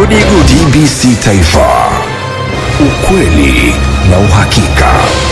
Gudi TBC Taifa, ukweli na uhakika.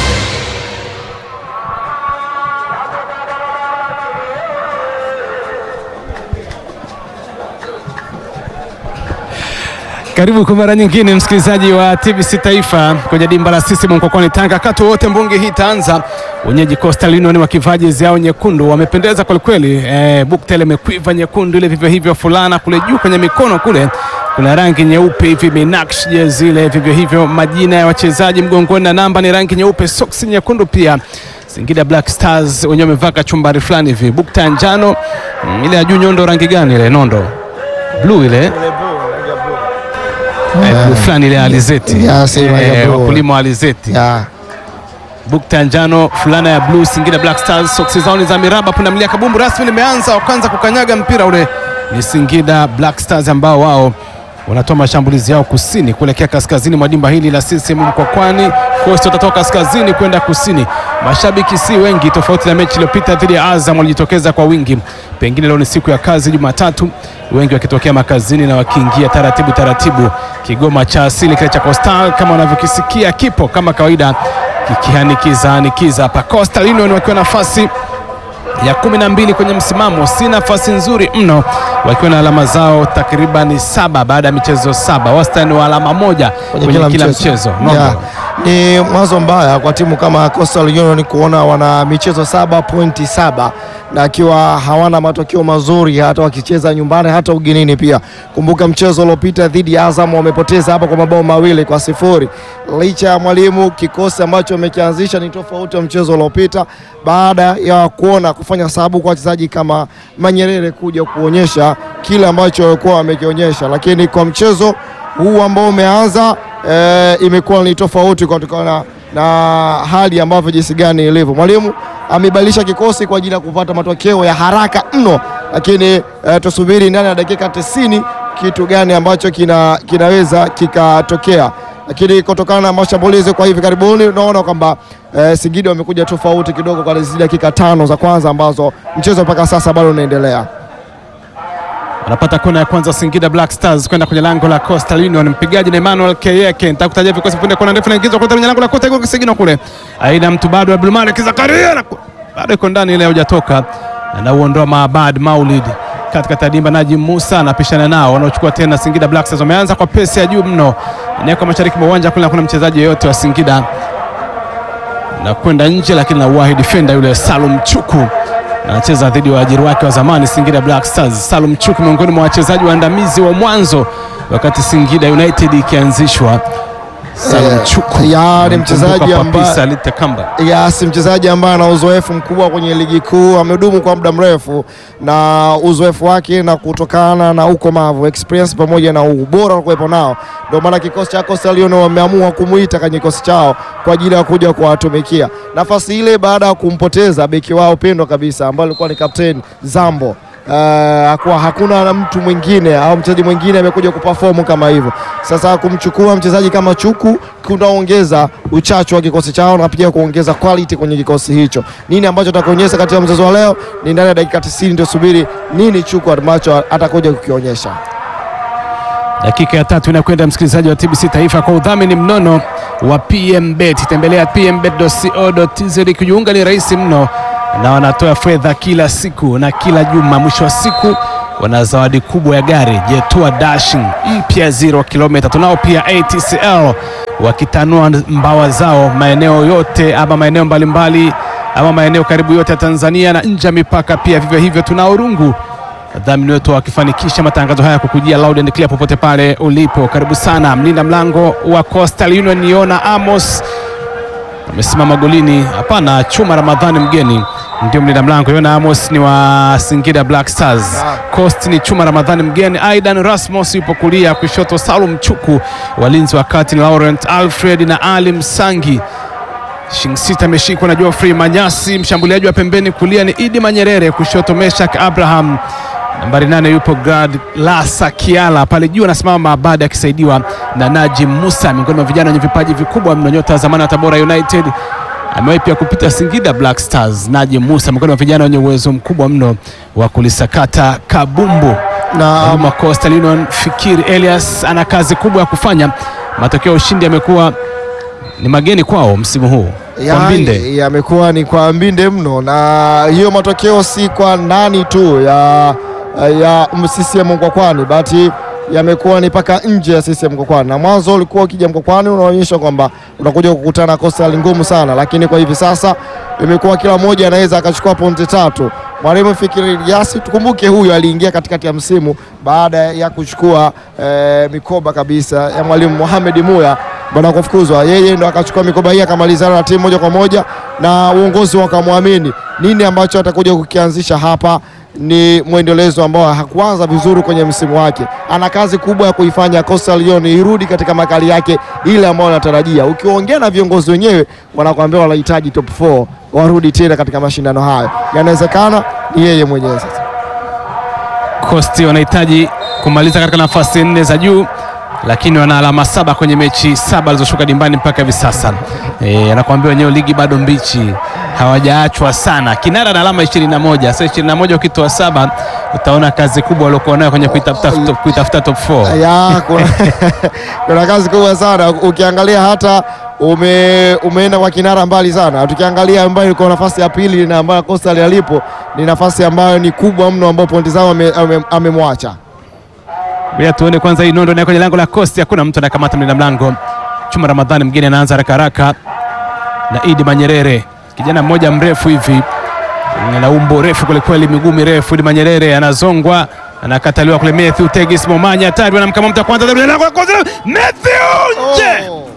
Karibu kwa mara nyingine msikilizaji wa TBC Taifa kwenye dimba la sisi Mkokwani Tanga. Wakati wote mbunge hii itaanza, wenyeji Coastal Union wakivaa jezi yao nyekundu wamependeza kwelikweli. E, bukta imekwiva nyekundu ile, vivyo hivyo fulana kule juu kwenye mikono kule kuna rangi nyeupe hivi minakshi jezi ile, vivyo hivyo majina ya wachezaji mgongoni na namba ni rangi nyeupe, soksi nyekundu pia. Singida Black Stars wenyewe wamevaa kachumbari fulani hivi, bukta ya njano mm, ile ya juu nyondo rangi gani ile nondo blue ile Eh, blue fulani ile ya alizeti Ya, sema ya Eh, blue. wakulima wa alizeti Ya, bukta ya njano fulana ya blue Singida Black Stars soksi zao ni za miraba pundamilia kabumbu rasmi limeanza wa kwanza kukanyaga mpira ule ni Singida Black Stars ambao wao wanatoa mashambulizi yao kusini kuelekea kaskazini mwa dimba hili la CCM Mkwakwani. Coast watatoka kaskazini kwenda kusini. Mashabiki si wengi, tofauti na mechi iliyopita dhidi ya Azam walijitokeza kwa wingi. Pengine leo ni siku ya kazi, Jumatatu, wengi wakitokea makazini na wakiingia taratibu taratibu. Kigoma cha asili kile cha Coastal kama wanavyokisikia kipo kama kawaida kikihanikiza hanikiza hapa. Coastal Union wakiwa nafasi ya kumi na mbili kwenye msimamo, si nafasi nzuri mno, wakiwa na alama zao takribani saba baada ya michezo saba, wastani wa alama moja kwenye, kila, mchezo, Nondo. Ya, ni mwanzo mbaya kwa timu kama Coastal Union kuona wana michezo saba pointi saba na akiwa hawana matokeo mazuri hata wakicheza nyumbani hata ugenini pia. Kumbuka mchezo uliopita dhidi ya Azam wamepoteza hapa kwa mabao mawili kwa sifuri. Licha ya mwalimu, kikosi ambacho amekianzisha ni tofauti wa mchezo uliopita, baada ya kuona kufanya sababu kwa wachezaji kama Manyerere kuja kuonyesha kile ambacho walikuwa wamekionyesha, lakini kwa mchezo huu ambao umeanza e, imekuwa ni tofauti kutokana na hali ambavyo jinsi gani ilivyo. Mwalimu amebadilisha kikosi kwa ajili ya kupata matokeo ya haraka mno, lakini e, tusubiri ndani ya dakika 90 kitu gani ambacho kina, kinaweza kikatokea, lakini kutokana na mashambulizi kwa hivi karibuni unaona kwamba e, Singida wamekuja tofauti kidogo kwa zile dakika tano za kwanza ambazo mchezo mpaka sasa bado unaendelea. Wanapata kona ya kwanza Singida Black Stars kwenda kwenye lango la Coastal Union. Mpigaji ni Emmanuel Keyeke. Nitakutajia vikosi punde, kona ndefu inaingizwa kwenye lango la Coastal Union kisigino kule. Aina mtu bado Abdulmalik Zakaria na bado iko ndani ile hujatoka. Anauondoa Maabad Maulid katika tadimba Najim Musa anapishana nao wanaochukua tena Singida Black Stars. Wameanza kwa pesi ya juu mno. Eneo kwa mashariki mwa uwanja kule hakuna mchezaji yeyote wa Singida na kwenda nje, lakini na wahi defender yule Salum Chuku anacheza dhidi ya waajiri wake wa zamani Singida Black Stars. Salum Chuku miongoni mwa wachezaji waandamizi wa mwanzo wakati Singida United ikianzishwa. Salum Eh, Chuku ya, ni mchezaji Namkumbuka ambaye- Papisa Alite Kamba. Yes, mchezaji ambaye ana uzoefu mkubwa kwenye ligi kuu, amedumu kwa muda mrefu, na uzoefu wake na kutokana na ukomavu experience pamoja na ubora uliokuwepo nao, ndio maana kikosi cha Coastal Union wameamua kumuita kwenye kikosi chao kwa ajili ya kuja kuwatumikia nafasi ile, baada ya kumpoteza beki wao pendwa kabisa ambaye alikuwa ni kapteni Zambo. Uh, kwa hakuna na mtu mwingine au mchezaji mwingine amekuja kuperform kama hivyo. Sasa kumchukua mchezaji kama Chuku kunaongeza uchachu wa kikosi chao na pia kuongeza quality kwenye kikosi hicho. Nini ambacho atakionyesha katika mchezo wa leo ni ndani ya dakika 90, ndio subiri nini Chuku ambacho atakuja kukionyesha. Dakika ya tatu inakwenda, msikilizaji wa TBC Taifa, kwa udhamini mnono wa PMBet. Tembelea pmbet.co.tz kujiunga, ni rahisi mno, na wanatoa fedha kila siku na kila juma. Mwisho wa siku wana zawadi kubwa ya gari Jetua Dashing mpya zero kilomita. Tunao pia ATCL wakitanua mbawa zao maeneo yote ama maeneo mbalimbali ama maeneo karibu yote ya Tanzania na nje ya mipaka pia. Vivyo hivyo tunao rungu wadhamini wetu wakifanikisha matangazo haya kukujia loud and clear popote pale ulipo. Karibu sana. Mlinda mlango wa Coastal Union Niona Amos amesimama golini. Hapana, Chuma Ramadhani mgeni ndio mlinda mlango. Yona Amos ni wa Singida Black Stars. Coast ni Chuma Ramadhani mgeni. Aidan Rasmus yupo kulia, kushoto Salum Chuku, walinzi wa kati ni Laurent Alfred na Ali Msangi. Shingsita ameshikwa na Geoffrey Manyasi, mshambuliaji wa pembeni kulia ni Idi Manyerere, kushoto Meshak Abraham, nambari nane yupo Gad Lasa Kiala, pale juu anasimama Maabadi akisaidiwa na Najim Musa, miongoni mwa vijana wenye vipaji vikubwa mno, nyota wa zamani wa Tabora United amewahi pia kupita Singida Black Stars. Najim Musa miongoni mwa vijana wenye uwezo mkubwa mno wa kulisakata kabumbu na Mwalimu wa Coastal Union Fikiri Elias ana kazi kubwa ya kufanya. Matokeo ya ushindi yamekuwa ni mageni kwao msimu huu kwa Mbinde. ya- yamekuwa ni kwa mbinde mno, na hiyo matokeo si kwa ndani tu ya ya CCM Mkwakwani, bali yamekuwa ni mpaka nje ya CCM Mkwakwani. Na mwanzo ulikuwa ukija Mkwakwani unaonyesha kwamba unakuja kukutana na Coastal ngumu sana, lakini kwa hivi sasa imekuwa kila mmoja anaweza akachukua pointi tatu. Mwalimu Fikiri Elias, tukumbuke huyu aliingia katikati ya msimu baada ya kuchukua eh, mikoba kabisa ya mwalimu Mohamed Muya bwana kufukuzwa, yeye ndo akachukua mikoba hii akamalizana na timu moja kwa moja, na uongozi wakamwamini. Nini ambacho atakuja kukianzisha hapa ni mwendelezo ambao hakuanza vizuri kwenye msimu wake. Ana kazi kubwa ya kuifanya Coastal Union irudi katika makali yake ile ambayo anatarajia. Ukiongea na viongozi wenyewe, wanakuambia wanahitaji top 4 warudi tena katika mashindano hayo. Yanawezekana ni yeye mwenyewe sasa. Coast wanahitaji kumaliza katika nafasi nne za juu, lakini wana alama saba kwenye mechi saba alizoshuka dimbani mpaka hivi sasa. E, anakuambia wenyewe ligi bado mbichi, hawajaachwa sana. Kinara na alama 21. Sasa 21 ukitoa saba utaona kazi kubwa waliokuwa nayo kwenye kuitafuta top, kuitafuta top 4. ya kuna, kuna kazi kubwa sana ukiangalia hata ume, umeenda kwa kinara mbali sana. Tukiangalia ambayo ilikuwa nafasi ya pili na ambayo Coastal alipo ni nafasi ambayo ni kubwa mno, ambao pointi zao ame- ame- amemwacha Bila tuone kwanza hii nondo na kwenye lango la Coast, hakuna mtu anakamata mlinda mlango. Chuma Ramadhani mgeni anaanza haraka haraka na Idi Manyerere, kijana mmoja mrefu hivi na umbo refu kwelikweli, miguu mirefu. Idi Manyerere anazongwa, anakataliwa kule. Matthew Tegis Momanya tayari anamkama mtu wa kwanza, mlinda lango la kwanza, Matthew nje. Oh.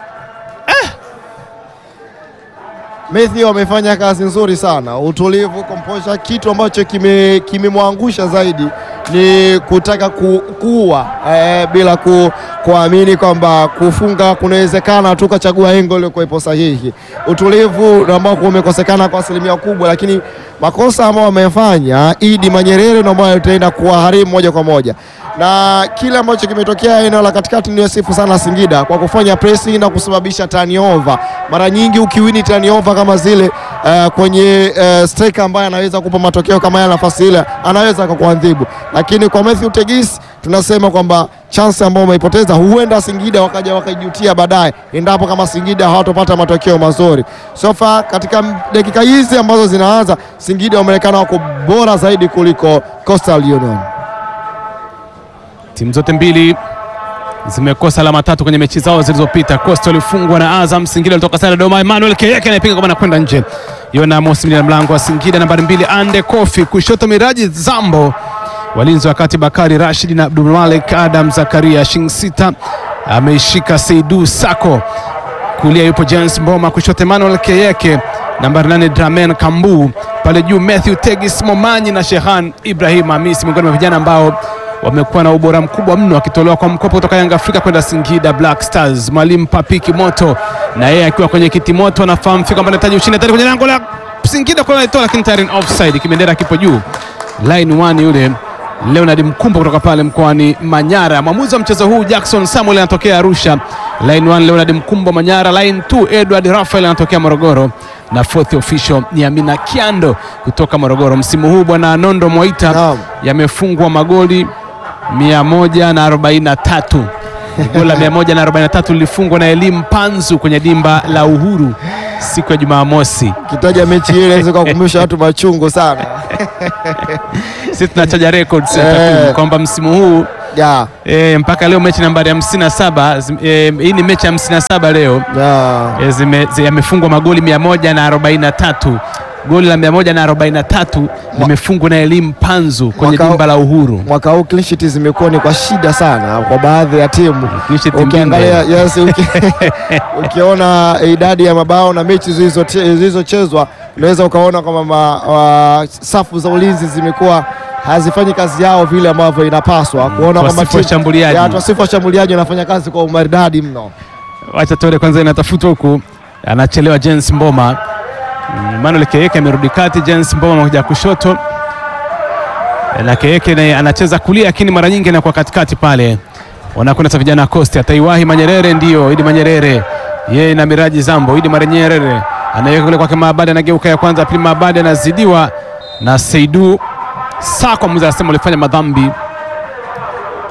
Matthew amefanya kazi nzuri sana, utulivu, composure. Kitu ambacho kime- kimemwangusha zaidi ni kutaka ku, kuua eh, bila ku, kuamini kwamba kufunga kunawezekana tu kachagua engo iliyokuwepo sahihi. Utulivu ambao umekosekana kwa asilimia kubwa, lakini makosa ambayo wamefanya Idi Manyerere ndio ambayo itaenda kuwaharimu moja kwa moja na kile ambacho kimetokea eneo la katikati ndio sifu sana Singida kwa kufanya pressing na kusababisha turnover. Mara nyingi ukiwini turnover kama zile uh, kwenye uh, striker ambaye anaweza kupa matokeo kama ya nafasi ile anaweza akakuadhibu, lakini kwa Matthew Tegis tunasema kwamba chance ambayo umeipoteza huenda Singida wakaja wakaijutia baadaye endapo kama Singida hawatopata matokeo mazuri. So far katika dakika hizi ambazo zinaanza Singida wameonekana wako bora zaidi kuliko Coastal Union. Timu zote mbili zimekosa alama tatu kwenye mechi zao zilizopita. Coastal walifungwa na Azam, Singida walitoka sare Dodoma. Emmanuel Keyeke anapiga kwa maana kwenda nje. Yona Mosi mlinda mlango wa Singida nambari mbili Ande Kofi, kushoto Miraji Zambo, walinzi wakati Bakari Rashid na Abdul Malik Adam Zakaria. Shing sita ameishika Seidu Sako, kulia yupo James Mboma, kushoto Emmanuel Keyeke, nambari nane Dramen Kambu, pale juu Matthew Tegis Momanyi na Shehan Ibrahim Hamisi, miongoni mwa vijana ambao wamekuwa na ubora mkubwa mno akitolewa kwa mkopo kutoka Yanga Afrika kwenda Singida Black Stars. Mwalimu Papiki Moto na yeye akiwa kwenye kiti moto anafahamu fika kwamba anahitaji ushindi tayari kwenye lango la Singida kwa anaitoa, lakini tayari ni offside, kibendera kipo juu. Line one yule Leonard Mkumbo kutoka pale mkoani Manyara. Mwamuzi wa mchezo huu Jackson Samuel anatokea Arusha. Line 1 Leonard Mkumbo Manyara. Line 2 Edward Rafael anatokea Morogoro, na fourth official ni Amina Kiando kutoka Morogoro. Msimu huu bwana Nondo Mwaita Naam. yamefungwa magoli 143 goli la 143 lilifungwa na Elimu Panzu kwenye dimba la Uhuru siku ya Jumamosi. Kitaja mechi ile inaweza kukumbusha watu machungu sana. Sisi tunachaja records ya Eh. takwimu kwamba msimu huu Ya, E, mpaka leo mechi nambari 57 zim- e, hii ni mechi ya 57 leo ya. e, zime- zi- yamefungwa magoli 143 goli la 143 limefungwa na Elimu Panzu kwenye Mwaka- dimba la Uhuru. Mwaka huu clean sheet zimekuwa ni kwa shida sana kwa baadhi ya timu. Clean sheet Ukiangalia mbinde. yes, uki, ukiona idadi ya mabao na mechi zilizoche- zilizochezwa unaweza ukaona kwamba ma- wa- safu za ulinzi zimekuwa hazifanyi kazi yao vile ambavyo inapaswa kuona kwamba Wasifu washambuliaji. ya, wasifu washambuliaji wanafanya kazi kwa umaridadi mno. Wacha tuone kwanza inatafutwa huku, anachelewa James Mboma. Mm, Manuel Keyeke amerudi kati, James Mboma amekuja kushoto na Keyeke naye anacheza kulia, lakini mara nyingi anakuwa katikati pale. Wanakwenda sasa vijana wa Coast, ataiwahi Manyerere, ndio Idi Manyerere yeye na Miraji Zambo. Idi Manyerere anaweka kule kwake Maabadi, anageuka ya kwanza, pili Maabadi anazidiwa na Seidu Sako. Mzee anasema walifanya madhambi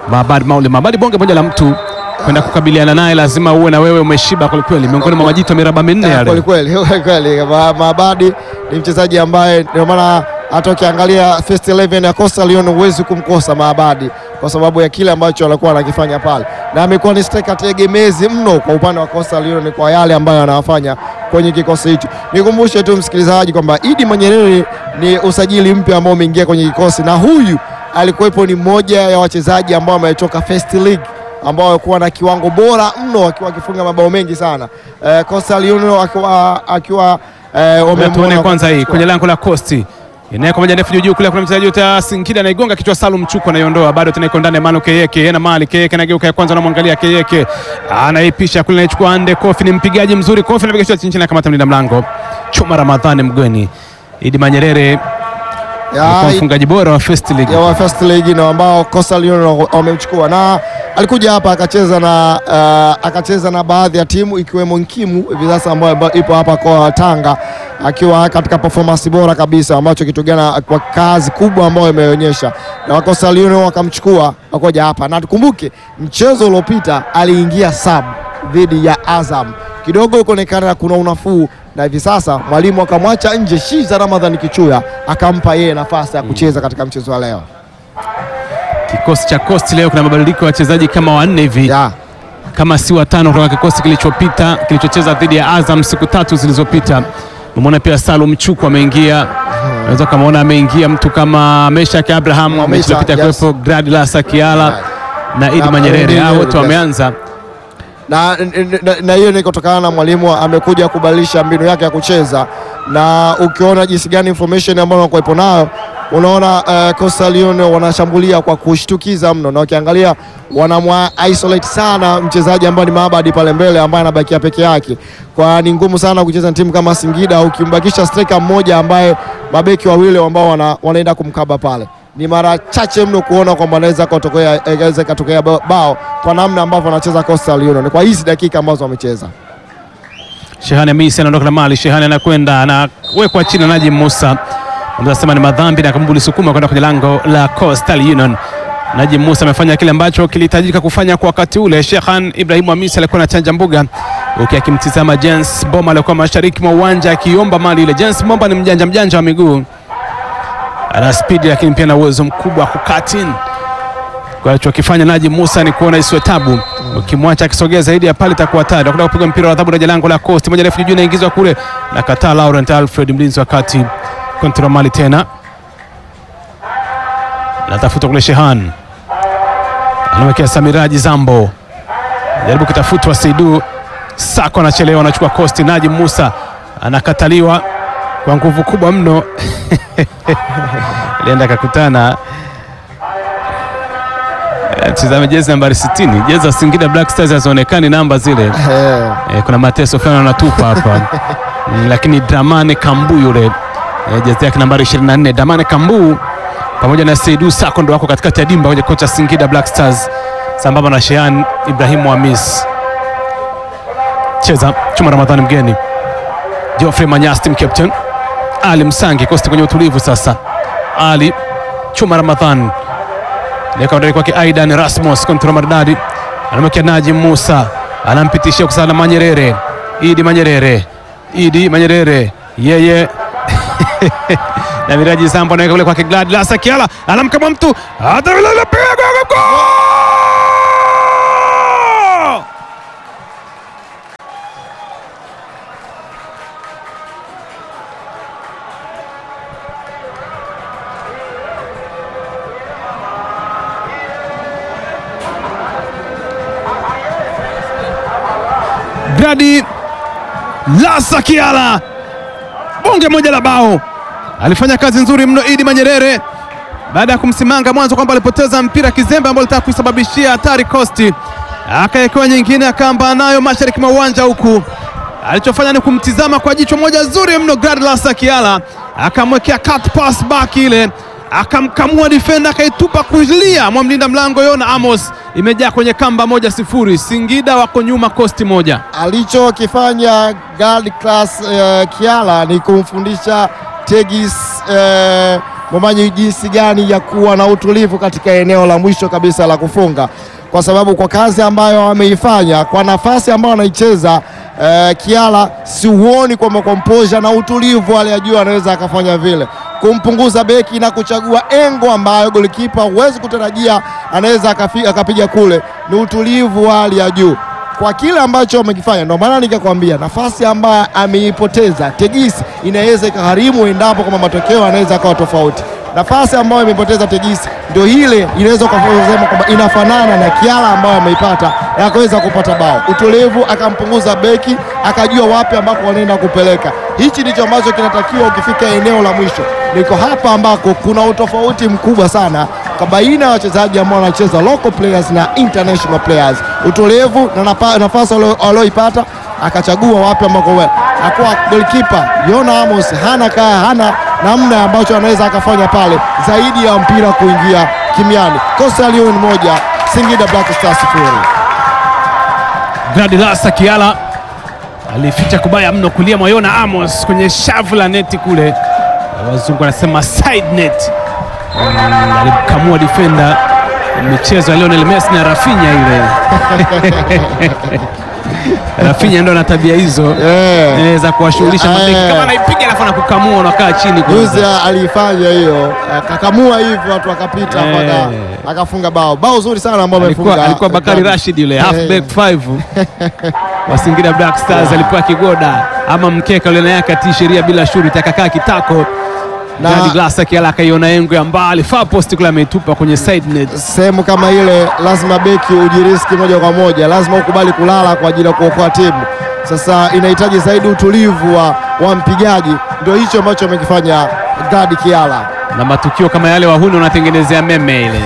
Mabadi Mauli Mabadi, bonge moja la mtu kwenda kukabiliana naye, lazima uwe na wewe umeshiba kwelikweli, miongoni mwa majito ya miraba minne Kweli yale. kweli kweli kweli. Ma- Mabadi ni mchezaji ambaye ndio maana hata ukiangalia first 11 ya Coastal Union huwezi kumkosa Mabadi kwa sababu ya kile ambacho alikuwa anakifanya pale, na amekuwa ni striker tegemezi mno kwa upande wa Coastal Union kwa yale ambayo anawafanya kwenye kikosi hicho. Nikumbushe tu msikilizaji kwamba Idi Manyerere ni usajili mpya ambao umeingia kwenye kikosi, na huyu alikuwepo ni mmoja ya wachezaji ambao wametoka first league ambao walikuwa na kiwango bora mno akiwa akifunga mabao mengi sana. Eh, Coastal Union akiwa akiwa eh, Ngoja tuone wamemwona kwanza hii kuchukua. kwenye lango la Costi inaweka moja ndefu juu juu kule, kuna mchezaji yote Singida anaigonga kichwa, Salum Chuko anaiondoa, bado tena iko ndani, Manu Keyeke yena mali Keyeke anageuka ya kwanza, anamwangalia Keyeke anaipisha kule, anaichukua ande Kofi, ni mpigaji mzuri, Kofi anapiga shot chini chini, akamata mlinda mlango Chuma Ramadhani Mgweni. Idi Manyerere Ya, alikuwa mfungaji bora wa First League. ya wa first league na ambao Coastal Union wamemchukua na alikuja hapa akacheza na uh, akacheza na baadhi ya timu ikiwemo Nkimu hivi sasa ambayo ambayo ipo hapa kwa Tanga akiwa katika performance bora kabisa, ambacho kitu gani kwa kazi kubwa ambayo imeonyesha, na wa Coastal Union wakamchukua wakoja hapa, na tukumbuke mchezo uliopita aliingia sub dhidi ya Azam kidogo ikaonekana kuna unafuu na hivi sasa mwalimu akamwacha nje Shiza Ramadhan Kichuya akampa yeye nafasi ya kucheza katika mchezo wa leo. Kikosi cha Coast leo kuna mabadiliko ya wachezaji kama wanne hivi Ya, kama si watano kutoka kikosi kilichopita kilichocheza dhidi ya Azam siku tatu zilizopita. Umeona pia Salum Chuku ameingia, unaweza kamaona ameingia mtu kama Meshak Abraham, mechi Meshak, iliyopita yes. kuwepo Gladlasa Kiala na Idi Na Manyerere, Manyerere, hao wote yes. wameanza. na na- na hiyo ni kutokana na mwalimu amekuja kubadilisha mbinu yake ya kucheza, na ukiona jinsi gani information ambayo wanakuwepo nayo unaona uh, Coastal Union wanashambulia kwa kushtukiza mno, na ukiangalia wanamwa isolate sana mchezaji ambaye ni Maabadi pale mbele ambaye anabakia peke yake, kwa ni ngumu sana kucheza na timu kama Singida ukimbakisha striker mmoja ambaye mabeki wawili ambao wana, wanaenda kumkaba pale ni mara chache mno kuona kwamba anaweza kutokea inaweza ikatokea ba- bao kwa namna ambavyo anacheza Coastal Union kwa hizi dakika ambazo wamecheza. Shehani Hamisi anaondoka na mali, Shehani anakwenda anawekwa chini na Najim Musa, anasema ni madhambi na kambuli sukuma kwenda kwenye lango la Coastal Union. Najim Musa amefanya kile ambacho kilihitajika kufanya kwa wakati ule. Shekhan Ibrahimu Hamisi alikuwa anachanja mbuga huku akimtizama Jens Bomba alikuwa mashariki mwa uwanja akiomba mali ile. Jens Bomba ni mjanja mjanja wa miguu, ana spidi lakini pia na uwezo mkubwa wa kukatin kwa alichokifanya Najim Musa ni kuona isiwe tabu, ukimwacha akisogea zaidi ya pale itakuwa hatari. Anakwenda kupiga mpira wa adhabu na lango la Coast, moja refu juu inaingizwa kule na kataa Laurent Alfred, mlinzi wa kati kontrol mali tena natafuta kule Shehan, anawekea Samiraji Zambo, jaribu kitafutwa Seidu Sako, anachelewa, anachukua Coast. Najim Musa anakataliwa kwa nguvu kubwa mno alienda akakutana Tizame jezi nambari 60, jezi za Singida Black Stars hazionekani namba zile. Eh, E, kuna mateso fulani wanatupa hapa Mm, lakini Dramane Kambu yule e, jezi yake nambari 24 Dramane Kambu pamoja na Seidu Sako ndo wako katikati ya dimba kwenye kocha Singida Black Stars sambamba na Shehan Ibrahimu Hamis. Cheza Chuma Ramadhani mgeni, Geoffrey Manyas team captain, Ali Msangi kosti kwenye utulivu sasa. Ali Chuma Ramadhani leka ndani kwake Aidan Rasmus kontrol maridadi, anamwekea Najim Musa, anampitishia kusana Manyerere, Idi Manyerere, Idi Manyerere yeye na Miraji Zambo anaweka kule kwake Gladlasa Kiala, anamkama mtu atapiga gol! Gradi Lasa Kiala, bonge moja la bao. Alifanya kazi nzuri mno Idi Manyerere baada ya kumsimanga mwanzo kwamba alipoteza mpira kizembe ambao litaka kuisababishia hatari Kosti, akaekewa nyingine akaamba nayo mashariki mwa uwanja huku. Alichofanya ni kumtizama kwa jicho moja zuri mno Gladlasa Kiala, akamwekea cut pass back ile akamkamua defender akaitupa kulia mwa mlinda mlango Yona Amos, imejaa kwenye kamba moja sifuri. Singida wako nyuma Kosti moja. alichokifanya Gladys uh, Kiala ni kumfundisha Tegis uh, Momanyi jinsi gani ya kuwa na utulivu katika eneo la mwisho kabisa la kufunga, kwa sababu kwa kazi ambayo ameifanya, kwa nafasi ambayo anaicheza eh, Kiala, siuoni kwamba composure na utulivu hali ya juu anaweza akafanya vile kumpunguza beki na kuchagua engo ambayo golikipa huwezi kutarajia anaweza akafi- akapiga kule. Ni utulivu wa hali ya juu kwa kile ambacho amekifanya. Ndio maana nikakwambia nafasi ambayo ameipoteza Tegisi inaweza ikaharimu endapo kama matokeo anaweza akawa tofauti. Nafasi ambayo imepoteza Tegisi ndio ile inaweza kusema kwamba inafanana na Kiala ambayo ameipata na akaweza kupata bao. Utulivu akampunguza beki, akajua wapi ambako wanaenda kupeleka. Hichi ndicho ambacho kinatakiwa ukifika eneo la mwisho. Niko hapa ambako kuna utofauti mkubwa sana kwa baina ya wachezaji ambao wanacheza local players na international players. Utulivu na napa- nafasi walio- walioipata akachagua wapi ambako we akuwa goalkeeper Yona Amos hana kaa hana namna ambacho anaweza akafanya pale zaidi ya mpira kuingia kimiani. Coastal Union moja Singida Black Stars sifuri. Gladilasa Kiala alificha kubaya mno kulia Moyona Amos kwenye shavu la neti kule, wazungu wanasema side net. Mm, alimkamua defender michezo ya Lionel Messi na Rafinha ile Rafinha ndo ana tabia hizo Eh. inaweza kuwashughulisha mabeki Eh. kama anaipiga alafu anakukamua unakaa chini kwanza. Juzi aliifanya hiyo akakamua hivyo watu wakapita Eh. mpaka akafunga bao bao zuri sana ambao alikuwa, amefunga alikuwa Bakari Rashid yule half Eh. back 5 wa Singida Black Stars alipewa kigoda ama mkeka ule na yake atii sheria bila shurti akakaa kitako Na- Gadi Glasa Kiala akaiona engo ya mbali far post kule ameitupa kwenye side net. sehemu kama ile lazima beki ujiriski moja kwa moja, lazima ukubali kulala kwa ajili ya kuokoa timu. Sasa inahitaji zaidi utulivu wa, wa mpigaji, ndio hicho ambacho amekifanya Gadi Kiala. na matukio kama yale wahuni unatengenezea meme ile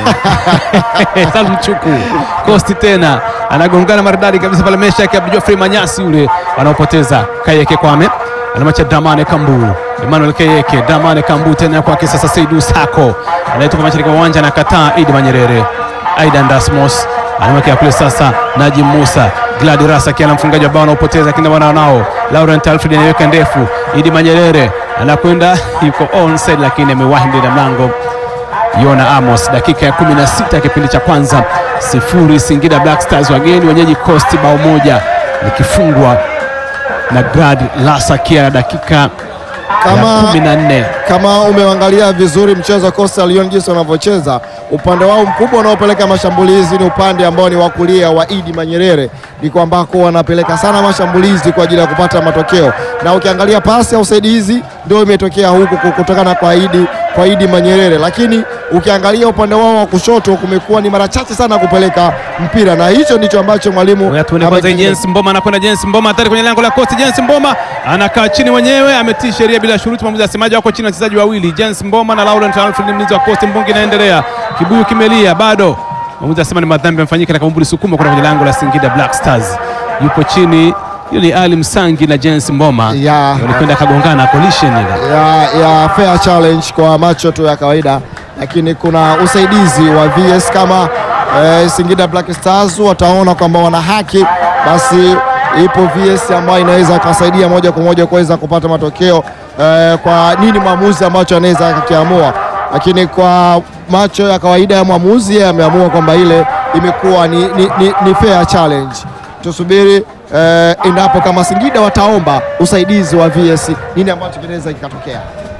Salum Chuku Kosti tena anagongana maridadi kabisa pale mesha yake Abdul Geoffrey Manyasi yule wanaopoteza Kayeke Kwame anamacha Dramane Kambu Emmanuel Kayeke Dramane Kambu tena kwake sasa Saidu Sako anaitoka mashariki mwa uwanja anakataa Idi Manyerere Aidan Dasmos anamwekea kule sasa Najim Musa Gladi Rasa akiwa mfungaji wa bao anaopoteza kina wana nao Laurent Alfred anaiweka ndefu Idi Manyerere anakwenda yuko onside lakini amewahi mbele ya mlango Yona Amos. Dakika ya 16 ya kipindi cha kwanza, sifuri Singida Black Stars wageni wenyeji Coast, bao moja likifungwa na Gad Lasakia dakika ya Kama 14. kama umeangalia vizuri mchezo wa Coastal Union jinsi wanavyocheza, upande wao mkubwa unaopeleka mashambulizi ni upande ambao ni wa kulia wa Idi Manyerere, ndiko ambako wanapeleka sana mashambulizi kwa ajili ya kupata matokeo, na ukiangalia pasi ya usaidizi ndio imetokea huku ku- kutokana kwa Idi kwa Idi Manyerere, lakini ukiangalia upande wao wa kushoto kumekuwa ni mara chache sana kupeleka mpira, na hicho ndicho ambacho mwalimu Ngoja tuone kwanza amekifanya. Jens Mboma anakwenda Jens Mboma hatari kwenye lango la Coast. Jens Mboma anakaa chini mwenyewe, ametii sheria bila shuruti. Mwamuzi asemaje? Wako chini wachezaji wawili, Jens Mboma na Laurent Alfred, mlinzi wa Coast. Mbungi inaendelea, kibuyu kimelia bado. Mwamuzi asema ni madhambi yamefanyika na Kabumbuli Sukuma kwenda kwenye lango la Singida Black Stars. Yupo chini, hiyo ni Ali Msangi na Jens Mboma Ya. walikwenda kagongana collision ile. ya, ya fair challenge kwa macho tu ya kawaida, lakini kuna usaidizi wa VS kama eh, Singida Black Stars wataona kwamba wana haki, basi ipo VS ambayo inaweza ikasaidia moja kwa moja kuweza kupata matokeo eh, kwa nini mwamuzi ambacho anaweza akakiamua, lakini kwa macho ya kawaida ya mwamuzi yeye ameamua kwamba ile imekuwa ni, ni, ni, ni fair challenge. Tusubiri eh, endapo kama Singida wataomba usaidizi wa VS, nini ambacho kinaweza kikatokea.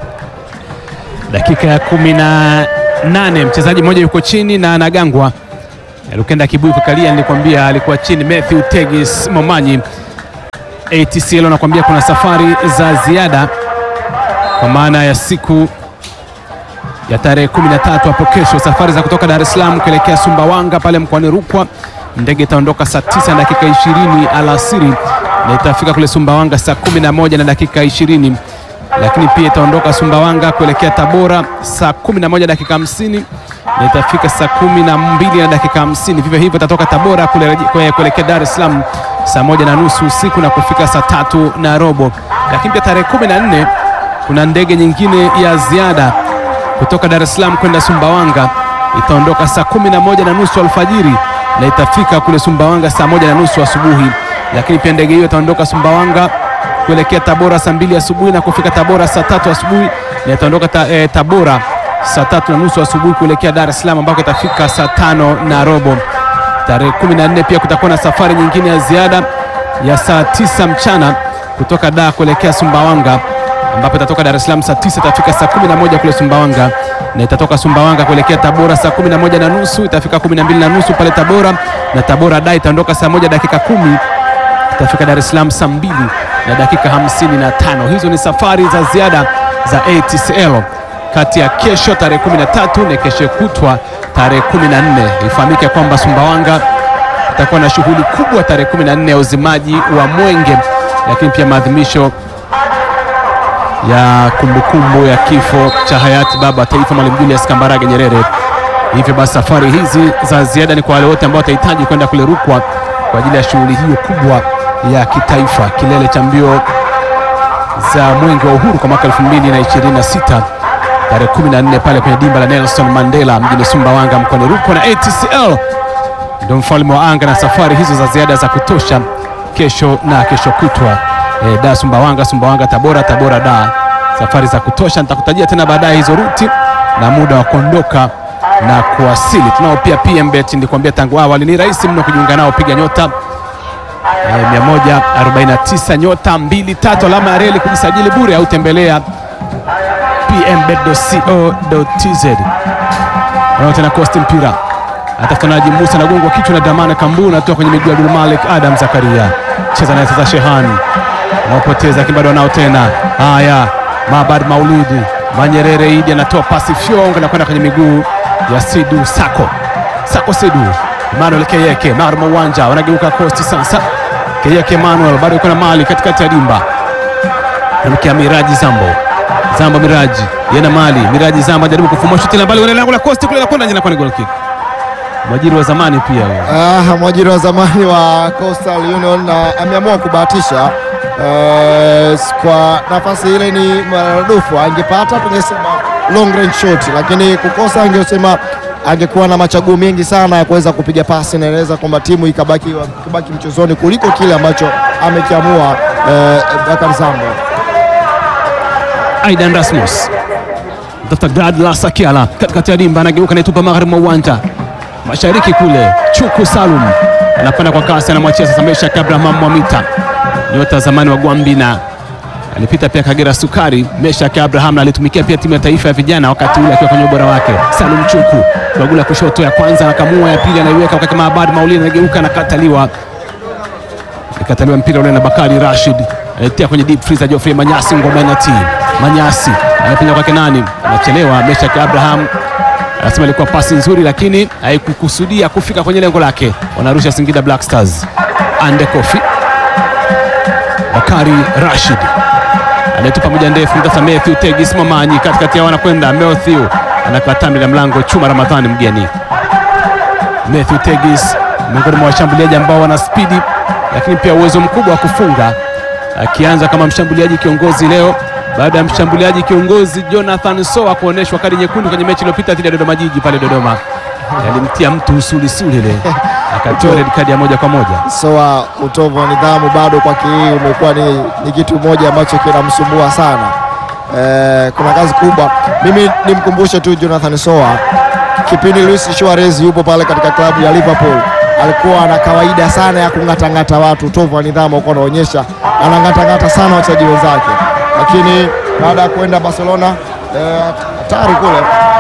Dakika ya kumi na nane mchezaji mmoja yuko chini na anagangwa. Lukenda Kibuyu kukalia, nilikwambia alikuwa chini. Matthew Tegis Momanyi ATCL anakuambia kuna safari za ziada kwa maana ya siku ya tarehe 13 hapo kesho, safari za kutoka Dar es Salaam kuelekea Sumbawanga pale mkoani Rukwa. Ndege itaondoka saa 9 na dakika 20 alasiri na itafika kule Sumbawanga saa 11 na dakika 20 lakini pia itaondoka Sumbawanga kuelekea Tabora saa 11 dakika 50 na itafika saa 12 na dakika 50. Vivyo hivyo itatoka Tabora kule- kue- kuelekea Dar es Salaam saa moja na nusu usiku na kufika saa tatu na robo. Lakini pia tarehe 14 kuna ndege nyingine ya ziada kutoka Dar es Salaam kwenda Sumbawanga itaondoka saa 11 na nusu alfajiri na itafika kule Sumbawanga saa moja na nusu asubuhi. Lakini pia ndege hiyo itaondoka Sumbawanga kuelekea Tabora saa mbili asubuhi na kufika Tabora saa tatu asubuhi na itaondoka ta, eh, Tabora saa tatu na nusu asubuhi kuelekea Dar es Salaam ambako itafika saa tano na robo. Tarehe 14 pia kutakuwa na safari nyingine ya ziada ya saa tisa mchana kutoka Dar kuelekea Sumbawanga ambapo itatoka Dar es Salaam saa tisa itafika saa 11 kule Sumbawanga na itatoka Sumbawanga kuelekea Tabora saa 11 na nusu itafika 12 na nusu pale Tabora na Tabora da itaondoka saa moja dakika kumi itafika Dar es Salaam saa mbili na dakika hamsini na tano. Hizo ni safari za ziada za ATCL kati ya kesho tarehe 13 na kesho kutwa tarehe 14. Ifahamike kwamba Sumbawanga itakuwa na shughuli kubwa tarehe 14 ya uzimaji wa mwenge, lakini pia maadhimisho ya kumbukumbu ya kifo cha hayati baba wa taifa Mwalimu Julius Kambarage Nyerere. Hivyo basi safari hizi za ziada ni kwa wale wote ambao watahitaji kwenda kule Rukwa kwa ajili ya shughuli hiyo kubwa ya kitaifa, kilele cha mbio za mwenge wa uhuru kwa mwaka 2026 tarehe 14 pale kwenye dimba la Nelson Mandela mjini Sumbawanga mkoani Rukwa, na ATCL ndio mfalme wa anga na safari hizo za ziada za kutosha kesho na kesho kutwa e, da Sumbawanga, Sumbawanga Tabora, Tabora da, safari za kutosha. Nitakutajia tena baadaye hizo ruti na muda wa kuondoka na kuwasili. Tunao pia PMBet, nilikwambia tangu awali ni rahisi mno kujiunga nao, piga nyota e, 149 nyota 23 alama ya reli kujisajili bure au tembelea pmbet.co.tz. Nao tena Costi mpira atafutanaji Musa na gongo kichwa na Damana Kambu natoka kwenye miguu ya Abdul Malik Adam Zakaria, cheza naye sasa Shehan anaopoteza lakini bado anao tena. Haya, Mabad Maulidi Manyerere Idi anatoa pasi fyonga na kwenda kwenye miguu ya Sidu Sako Sako Sidu Emmanuel Keyeke Marmo uwanja wanageuka Costi sasa. Keyeke Emmanuel bado yuko na mali katikati ya dimba, namkia Miraji Zambo Zambo Miraji yena mali Miraji Zambo ajaribu kufumua shuti la mbali, lango la Costi kule la kwenda nje na kwenda goal kick. Mwajiri wa zamani pia huyo. Ah, mwajiri wa zamani wa Coastal Union na ameamua kubahatisha eh, kwa nafasi ile ni maradufu, angepata tungesema long range shot, lakini kukosa angesema angekuwa na machaguo mengi sana ya kuweza kupiga pasi na inaweza kwamba timu ikabaki, ikabaki mchezoni kuliko kile ambacho amekiamua eh, Bakari Zambo. Aidan Rasmus tafuta Gladlas Akiala katikati ya dimba, anageuka naitupa magharibi mwa uwanja mashariki kule. Chuku Salum anakwenda kwa kasi, anamwachia sasa Meshak Abraham Mwamita, nyota zamani wa Gwambina, alipita pia Kagera Sukari. Meshak Abraham na alitumikia pia timu ya taifa ya vijana wakati ule akiwa kwenye ubora wake. Salum Chuku bagula kushoto, ya kwanza anakamua, ya pili anaiweka kwa kama Abad Maulidi, anageuka anakataliwa, ikataliwa mpira ule na Bakari Rashid aletea kwenye deep freezer Geoffrey Manyasi ngoma na ti Manyasi anapinya kwake nani, anachelewa. Meshak Abraham anasema ilikuwa pasi nzuri, lakini haikukusudia kufika kwenye lengo lake. Wanarusha Singida Black Stars. Ande Kofi Bakari Rashid anayetupa moja ndefu, mtasa Matthew Tegis Mamanyi katikati yao, anakwenda Matthew anakataa mbele ya mlango. Chuma Ramadhani mgeni Matthew Tegis miongoni mwa washambuliaji ambao wana spidi, lakini pia uwezo mkubwa wa kufunga, akianza kama mshambuliaji kiongozi leo baada ya mshambuliaji kiongozi Jonathan Soa kuonyeshwa kadi nyekundu kwenye mechi iliyopita dhidi ya Dodoma Jiji pale Dodoma, alimtia mtu usulisuli ile akatoa red kadi ya moja kwa moja. Soa, utovu wa nidhamu bado kwake hii umekuwa ni, ni kitu moja ambacho kinamsumbua sana. Eh, kuna kazi kubwa. Mimi nimkumbushe tu Jonathan Soa, kipindi Luis Suarez yupo pale katika klabu ya Liverpool alikuwa na kawaida sana ya kung'atang'ata watu. Utovu wa nidhamu alikuwa anaonyesha, anang'atang'ata sana wachezaji wenzake, lakini baada ya kuenda Barcelona hatari eh, kule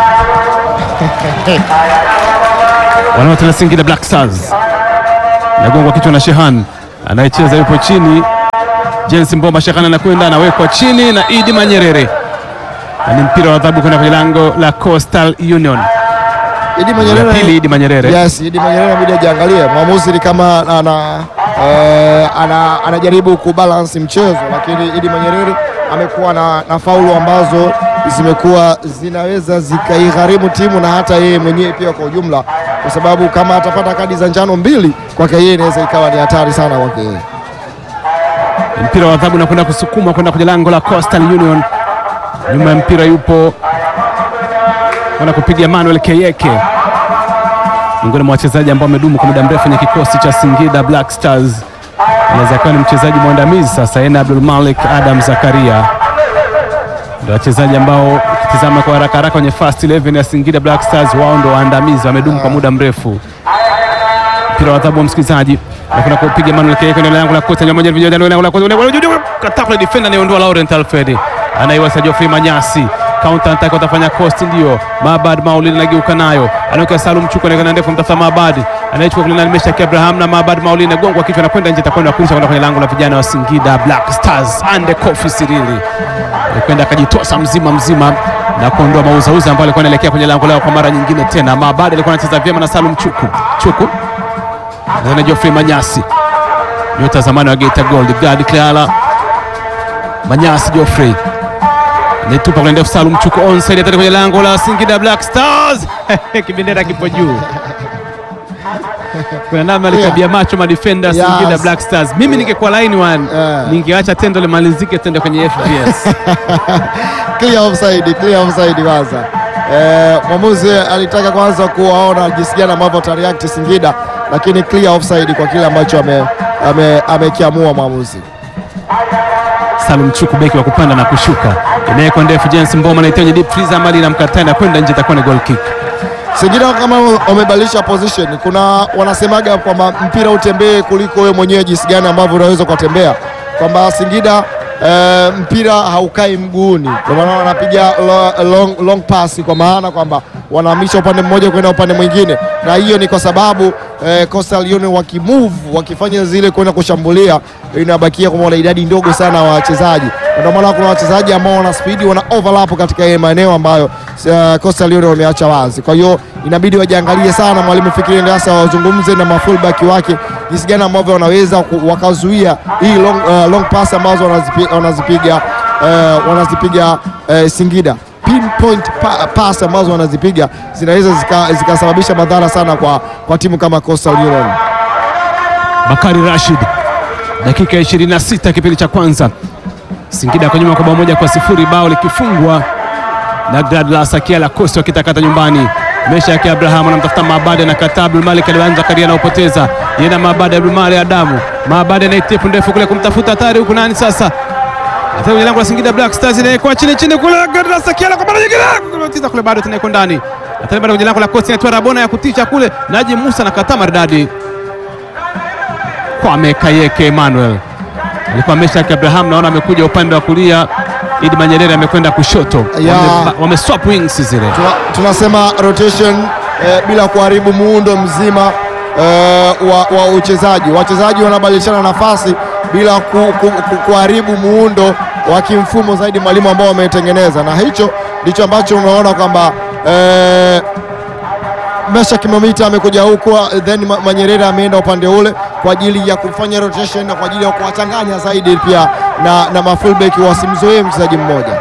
wanaotena Singida Black Stars nagongwa kichwa na Shehan anayecheza yupo chini. James Mbomba Shehan anakwenda anawekwa chini na Idi Manyerere, na ni mpira wa adhabu kwenda kwenye lango la Coastal Union. Idi Manyerere, pili Idi Manyerere. Yes, Idi Manyerere inabidi ajiangalie. Mwamuzi ni kama ana, eh, ana, anajaribu kubalance mchezo, lakini Idi Manyerere amekuwa na, na faulu ambazo zimekuwa zinaweza zikaigharimu timu na hata yeye mwenyewe pia kwa ujumla, kwa sababu kama atapata kadi za njano mbili kwake yeye inaweza ikawa ni hatari sana kwake yeye. Mpira wa adhabu unakwenda kusukuma kwenda kwenye lango la Coastal Union. Nyuma ya mpira yupo kwenda kupiga Emmanuel Keyeke, miongoni mwa wachezaji ambao wamedumu kwa muda mrefu kwenye kikosi cha Singida Black Stars. Anaweza kuwa ni mchezaji mwandamizi sasa, yeye na Abdul Malik Adam Zakaria ndio wachezaji ambao Tizama kwa haraka haraka kwenye first 11 ya Singida Black Stars, wao ndo waandamizi, wamedumu kwa muda mrefu. Mpira wa adhabu wa msikilizaji, nakwenda kupiga Manuel Keke kwenye lango la kocha moja vijana ndio lango la kocha kata kwa defender anayeondoa Laurent Alfred, anaiwasa Geoffrey Manyasi counter attack watafanya cost, ndio Mabad Maulid anageuka nayo, anaweka Salum Chuku anaenda ndefu, mtafuta Mabad anaichukua kule ndani, Meshaki Abraham na Mabad Maulid anagongwa kichwa na kwenda nje, atakwenda kurusha kwenda kwenye lango la vijana wa Singida Black Stars. Ande Kofi Sirili alikwenda akajitosa mzima mzima na kuondoa mauzauza ambayo alikuwa anaelekea kwenye lango lao kwa mara nyingine tena. Mabad alikuwa anacheza vyema na Salum Chuku Chuku na Geoffrey Manyasi, nyota zamani wa Geita Gold, Gadi Clara Manyasi Geoffrey Netupa kule ndefu Salum Chuku onside atari kwenye lango la Singida Black Stars. Kibendera kipo juu. Kuna namna alikabia macho madefender Yes. Singida Black Stars. Mimi ningekuwa line one, Yeah. ningeacha tendo limalizike tende kwenye FPS. clear offside, clear offside kwanza. Eh, mwamuzi alitaka kwanza kuwaona jinsi gani ambavyo atareact Singida, lakini clear offside kwa kile ambacho ame- ame- amekiamua mwamuzi. Salum Chuku beki wa kupanda na kushuka. Inawekwa ndefu James Mboma na itenye deep freezer mali inamkataa na kwenda nje itakuwa ni goal kick. Singida kama wamebadilisha position, kuna wanasemaga kwamba mpira utembee kuliko wewe mwenyewe jinsi gani ambavyo unaweza ukatembea, kwamba Singida eh, mpira haukai mguuni, kwa maana wanapiga lo- long, long pass, kwa maana kwamba wanahamisha upande mmoja kwenda upande mwingine, na hiyo ni kwa sababu eh, Coastal Union wakimove wakifanya zile kwenda kushambulia, inabakia kwamba wana idadi ndogo sana wa wachezaji, ndio maana kuna wachezaji ambao wana speed wana overlap katika yale maeneo ambayo uh, Coastal Union wameacha wazi. Kwa hiyo inabidi wajiangalie sana, mwalimu Fikiri Ndasa wazungumze na mafullback wake jinsi gani ambavyo wanaweza ku- wakazuia hii long, uh, long pass ambazo wanazipi, wanazipiga uh, wanazipiga uh, Singida pinpoint pa, pass ambazo wanazipiga zinaweza zika- zikasababisha madhara sana kwa, kwa timu kama Coastal Union. Bakari Rashid, dakika ya 26 kipindi cha kwanza, Singida kwa nyuma kwa bao moja kwa sifuri, bao likifungwa na Gladlas Akiala Kosti wakitakata nyumbani. Mesha yake Abraham anamtafuta Maabadi na kataa. Abdul Malik alianza karia anaopoteza yeye na Maabadi. Abdul Malik Adamu Maabadi anaitepu ndefu kule kumtafuta hatari huku nani sasa Ataka kwenye lango la Singida Black Stars inaekwa chini chini kule Gladlas Akiala kwa mara nyingine kumtiza kule bado tena iko ndani. Ataka bado kwenye lango la Kosti inatoa Rabona ya kutisha kule Naji Musa na kataa maridadi Kwame Kayeke Emmanuel alikuwa Meshak Abraham, naona amekuja upande wa kulia. Idi Manyerere amekwenda kushoto, Ya. Wame- wame swap wings zile. Tuna, tunasema rotation eh, bila kuharibu muundo mzima eh, wa, wa uchezaji. Wachezaji wanabadilishana nafasi bila ku, ku, ku, kuharibu muundo wa kimfumo zaidi mwalimu ambao wametengeneza, na hicho ndicho ambacho unaona kwamba eh, Mesha Kimamita amekuja huko, then Ma- Manyerere ameenda upande ule kwa ajili ya kufanya rotation na kwa ajili ya kuwachanganya zaidi pia na, na mafullback wasimzoee mchezaji mmoja.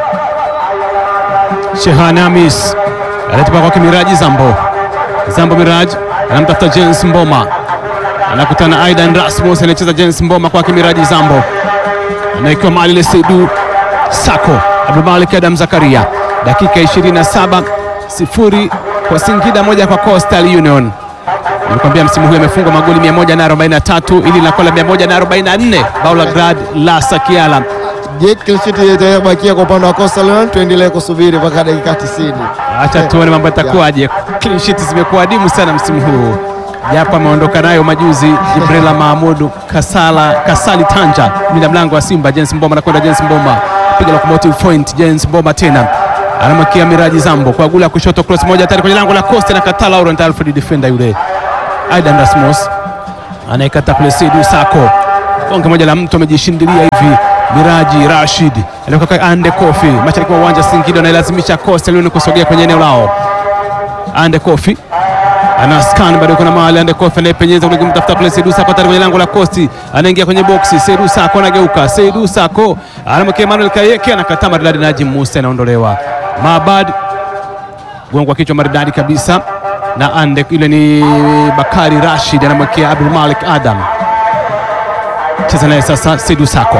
Shehan Hamis anatupa kwake Miraji Zambo. Zambo Miraji anamtafuta James Mboma, anakutana na Aidan Rasmus, anacheza James Mboma kwake Miraji Zambo, anaikiwa mali ile Seidu Sako Abdulmalik Adam Zakaria, dakika 27 sifuri kwa Singida moja kwa Coastal Union. Nilikwambia msimu huu amefungwa magoli 143 ili linakuwa la 144 bao la Glad la Sakiala. Je, clean sheet itabakia kwa upande wa Coastal Union? Tuendelee kusubiri mpaka dakika 90. Acha tuone mambo yatakuwaje. Clean sheet zimekuwa adimu sana msimu huu, japo ameondoka nayo majuzi Jibrila Mahmudu Kasala Kasali Tanja, mlinda mlango wa Simba. James Mboma anakwenda, James Mboma piga locomotive point, James Mboma tena anamwakia Miraji Zambo kwa gula ya kushoto, cross moja tayari kwenye lango la Costa na kataa Laurent Alfred, defender yule Aidan Rasmus anaikata kule Seydou Sako, bonge moja la mtu amejishindilia hivi. Miraji Rashid alioka Ande Kofi mashariki mwa uwanja Singida, anailazimisha Coastal Union kusogea kwenye eneo lao. Ande Kofi ana scan bado, kuna mahali Ande Kofi anayepenyeza kule kumtafuta kule Seydou Sako, tayari kwenye lango la Costi, anaingia kwenye boksi. Seydou Sako anageuka, Seydou Sako anamwekea Emmanuel Kayeke, anakataa maridadi. Najim Musa anaondolewa. Maabad gongwa kichwa maridadi kabisa na Ande, ile ni Bakari Rashid anamwekea Abdul Malik Adam, cheza naye sasa Seydou Sako.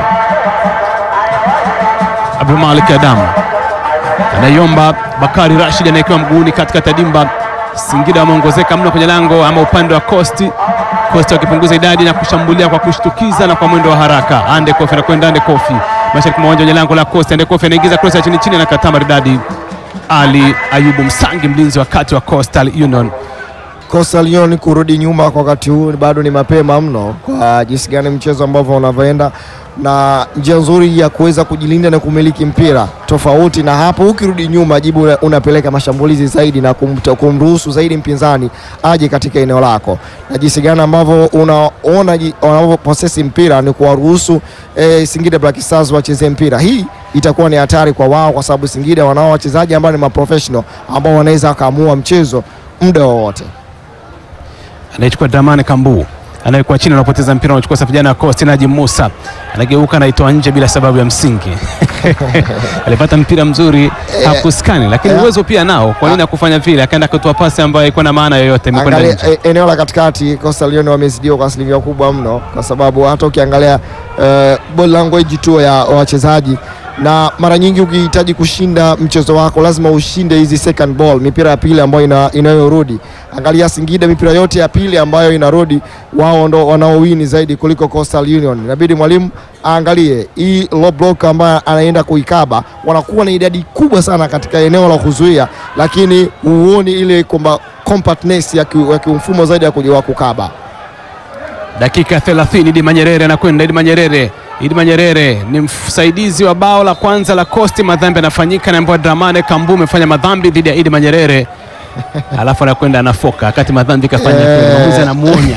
Abdul Malik Adam anaiomba Bakari Rashid anaekewa mguuni katikati ya dimba. Singida wameongezeka mno kwenye lango ama upande wa Kosti, Kosti wakipunguza idadi na kushambulia kwa kushtukiza na kwa mwendo wa haraka. Ande Kofi anakwenda Ande Kofi mashariki mwa uwanja wenye lango la Kosti. Ande Kofi anaingiza cross ya chini chini, anakataa maridadi. Ali Ayubu Msangi, mlinzi wa kati wa Coastal Union. Coastal Union kurudi nyuma kwa wakati huu bado ni mapema mno, kwa jinsi gani mchezo ambavyo unavyoenda na njia nzuri ya kuweza kujilinda na kumiliki mpira. Tofauti na hapo, ukirudi nyuma, jibu una- unapeleka mashambulizi zaidi na kumta- kumruhusu zaidi mpinzani aje katika eneo lako, na jinsi gani ambavyo unaona ji- wanavyoposesi mpira ni kuwaruhusu eh, Singida Black Stars wacheze mpira. Hii itakuwa ni hatari kwa wao, kwa sababu Singida wanao wachezaji ambao ni maprofessional ambao wanaweza wakaamua mchezo muda wowote. anayechukua Dramani Kambu anayekuwa chini, anapoteza mpira, anachukua safu vijana wa Coast. Najim Musa anageuka, anaitoa nje bila sababu ya msingi. Alipata mpira mzuri hakuskani, lakini eh. uwezo pia nao. Kwa nini akufanya vile? Akaenda kutoa pasi ambayo haikuwa na maana yoyote, imekwenda Angalia nje. e- eneo la katikati Coastal Union wamezidiwa kwa asilimia kubwa mno, kwa sababu hata ukiangalia uh, body language tu ya wachezaji, na mara nyingi ukihitaji kushinda mchezo wako lazima ushinde hizi second ball, mipira ya pili ambayo ina, inayorudi. Angalia Singida, mipira yote ya pili ambayo inarudi, wao ndo wanaowini zaidi kuliko Coastal Union. Inabidi mwalimu aangalie hii low block ambayo anaenda kuikaba, wanakuwa na idadi kubwa sana katika eneo la kuzuia, lakini huoni ile kwamba compactness ya ki- ya kimfumo zaidi ya kujua kukaba. Dakika 30 Idi Manyerere anakwenda. Idi Manyerere, Idi Manyerere ni msaidizi wa bao la kwanza la Coast. Madhambi yanafanyika na ambapo Dramane Kambu amefanya madhambi dhidi ya Idi Manyerere alafu anakwenda anafoka wakati madhambi kafanya Eh. mwamuzi anamuonya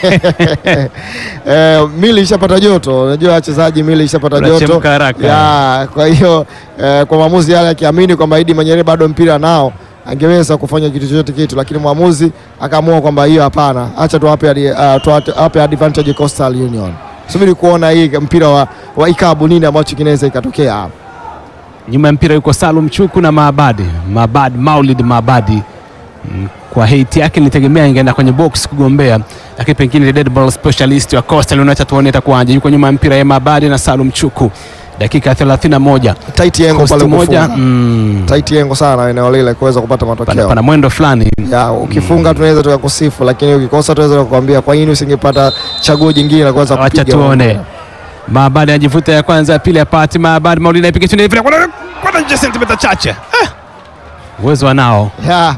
Eh, mili ishapata joto, unajua wachezaji mili ishapata joto Unachemka haraka. ya, kwa hiyo eh, kwa maamuzi yale akiamini kwamba Idi Manyere bado mpira nao angeweza kufanya kitu chochote kitu, lakini mwamuzi akaamua kwamba hiyo hapana, acha tuwape adi- ah, tuwape advantage Coastal Union. Subiri kuona hii mpira wa, wa ikabu nini ambacho kinaweza ikatokea hapa. nyuma ya mpira yuko Salum Chuku na Maabadi Maabadi Maulid Maabadi Mm, kwa hate yake nilitegemea ingeenda kwenye box kugombea, lakini pengine ni dead ball specialist wa Coastal United, tuone itakuwaje. Yuko nyuma ya mpira ya Maabadi na Salum Chuku, dakika ya 31 Tight yengo Coast pale moja kufunga. mm, Tight yengo sana eneo lile kuweza kupata pana, matokeo. pana mwendo fulani ya ukifunga tunaweza tukakusifu, lakini ukikosa tunaweza kukwambia kwa nini usingepata chaguo jingine la kuweza Wacha kupiga tuone. mpira. Maabadi anajivuta ya kwanza, ya pili apati Maabadi Maulid anapiga chini vile kwenda kwenda nje sentimita chache. Ah! Uwezo wanao Ya.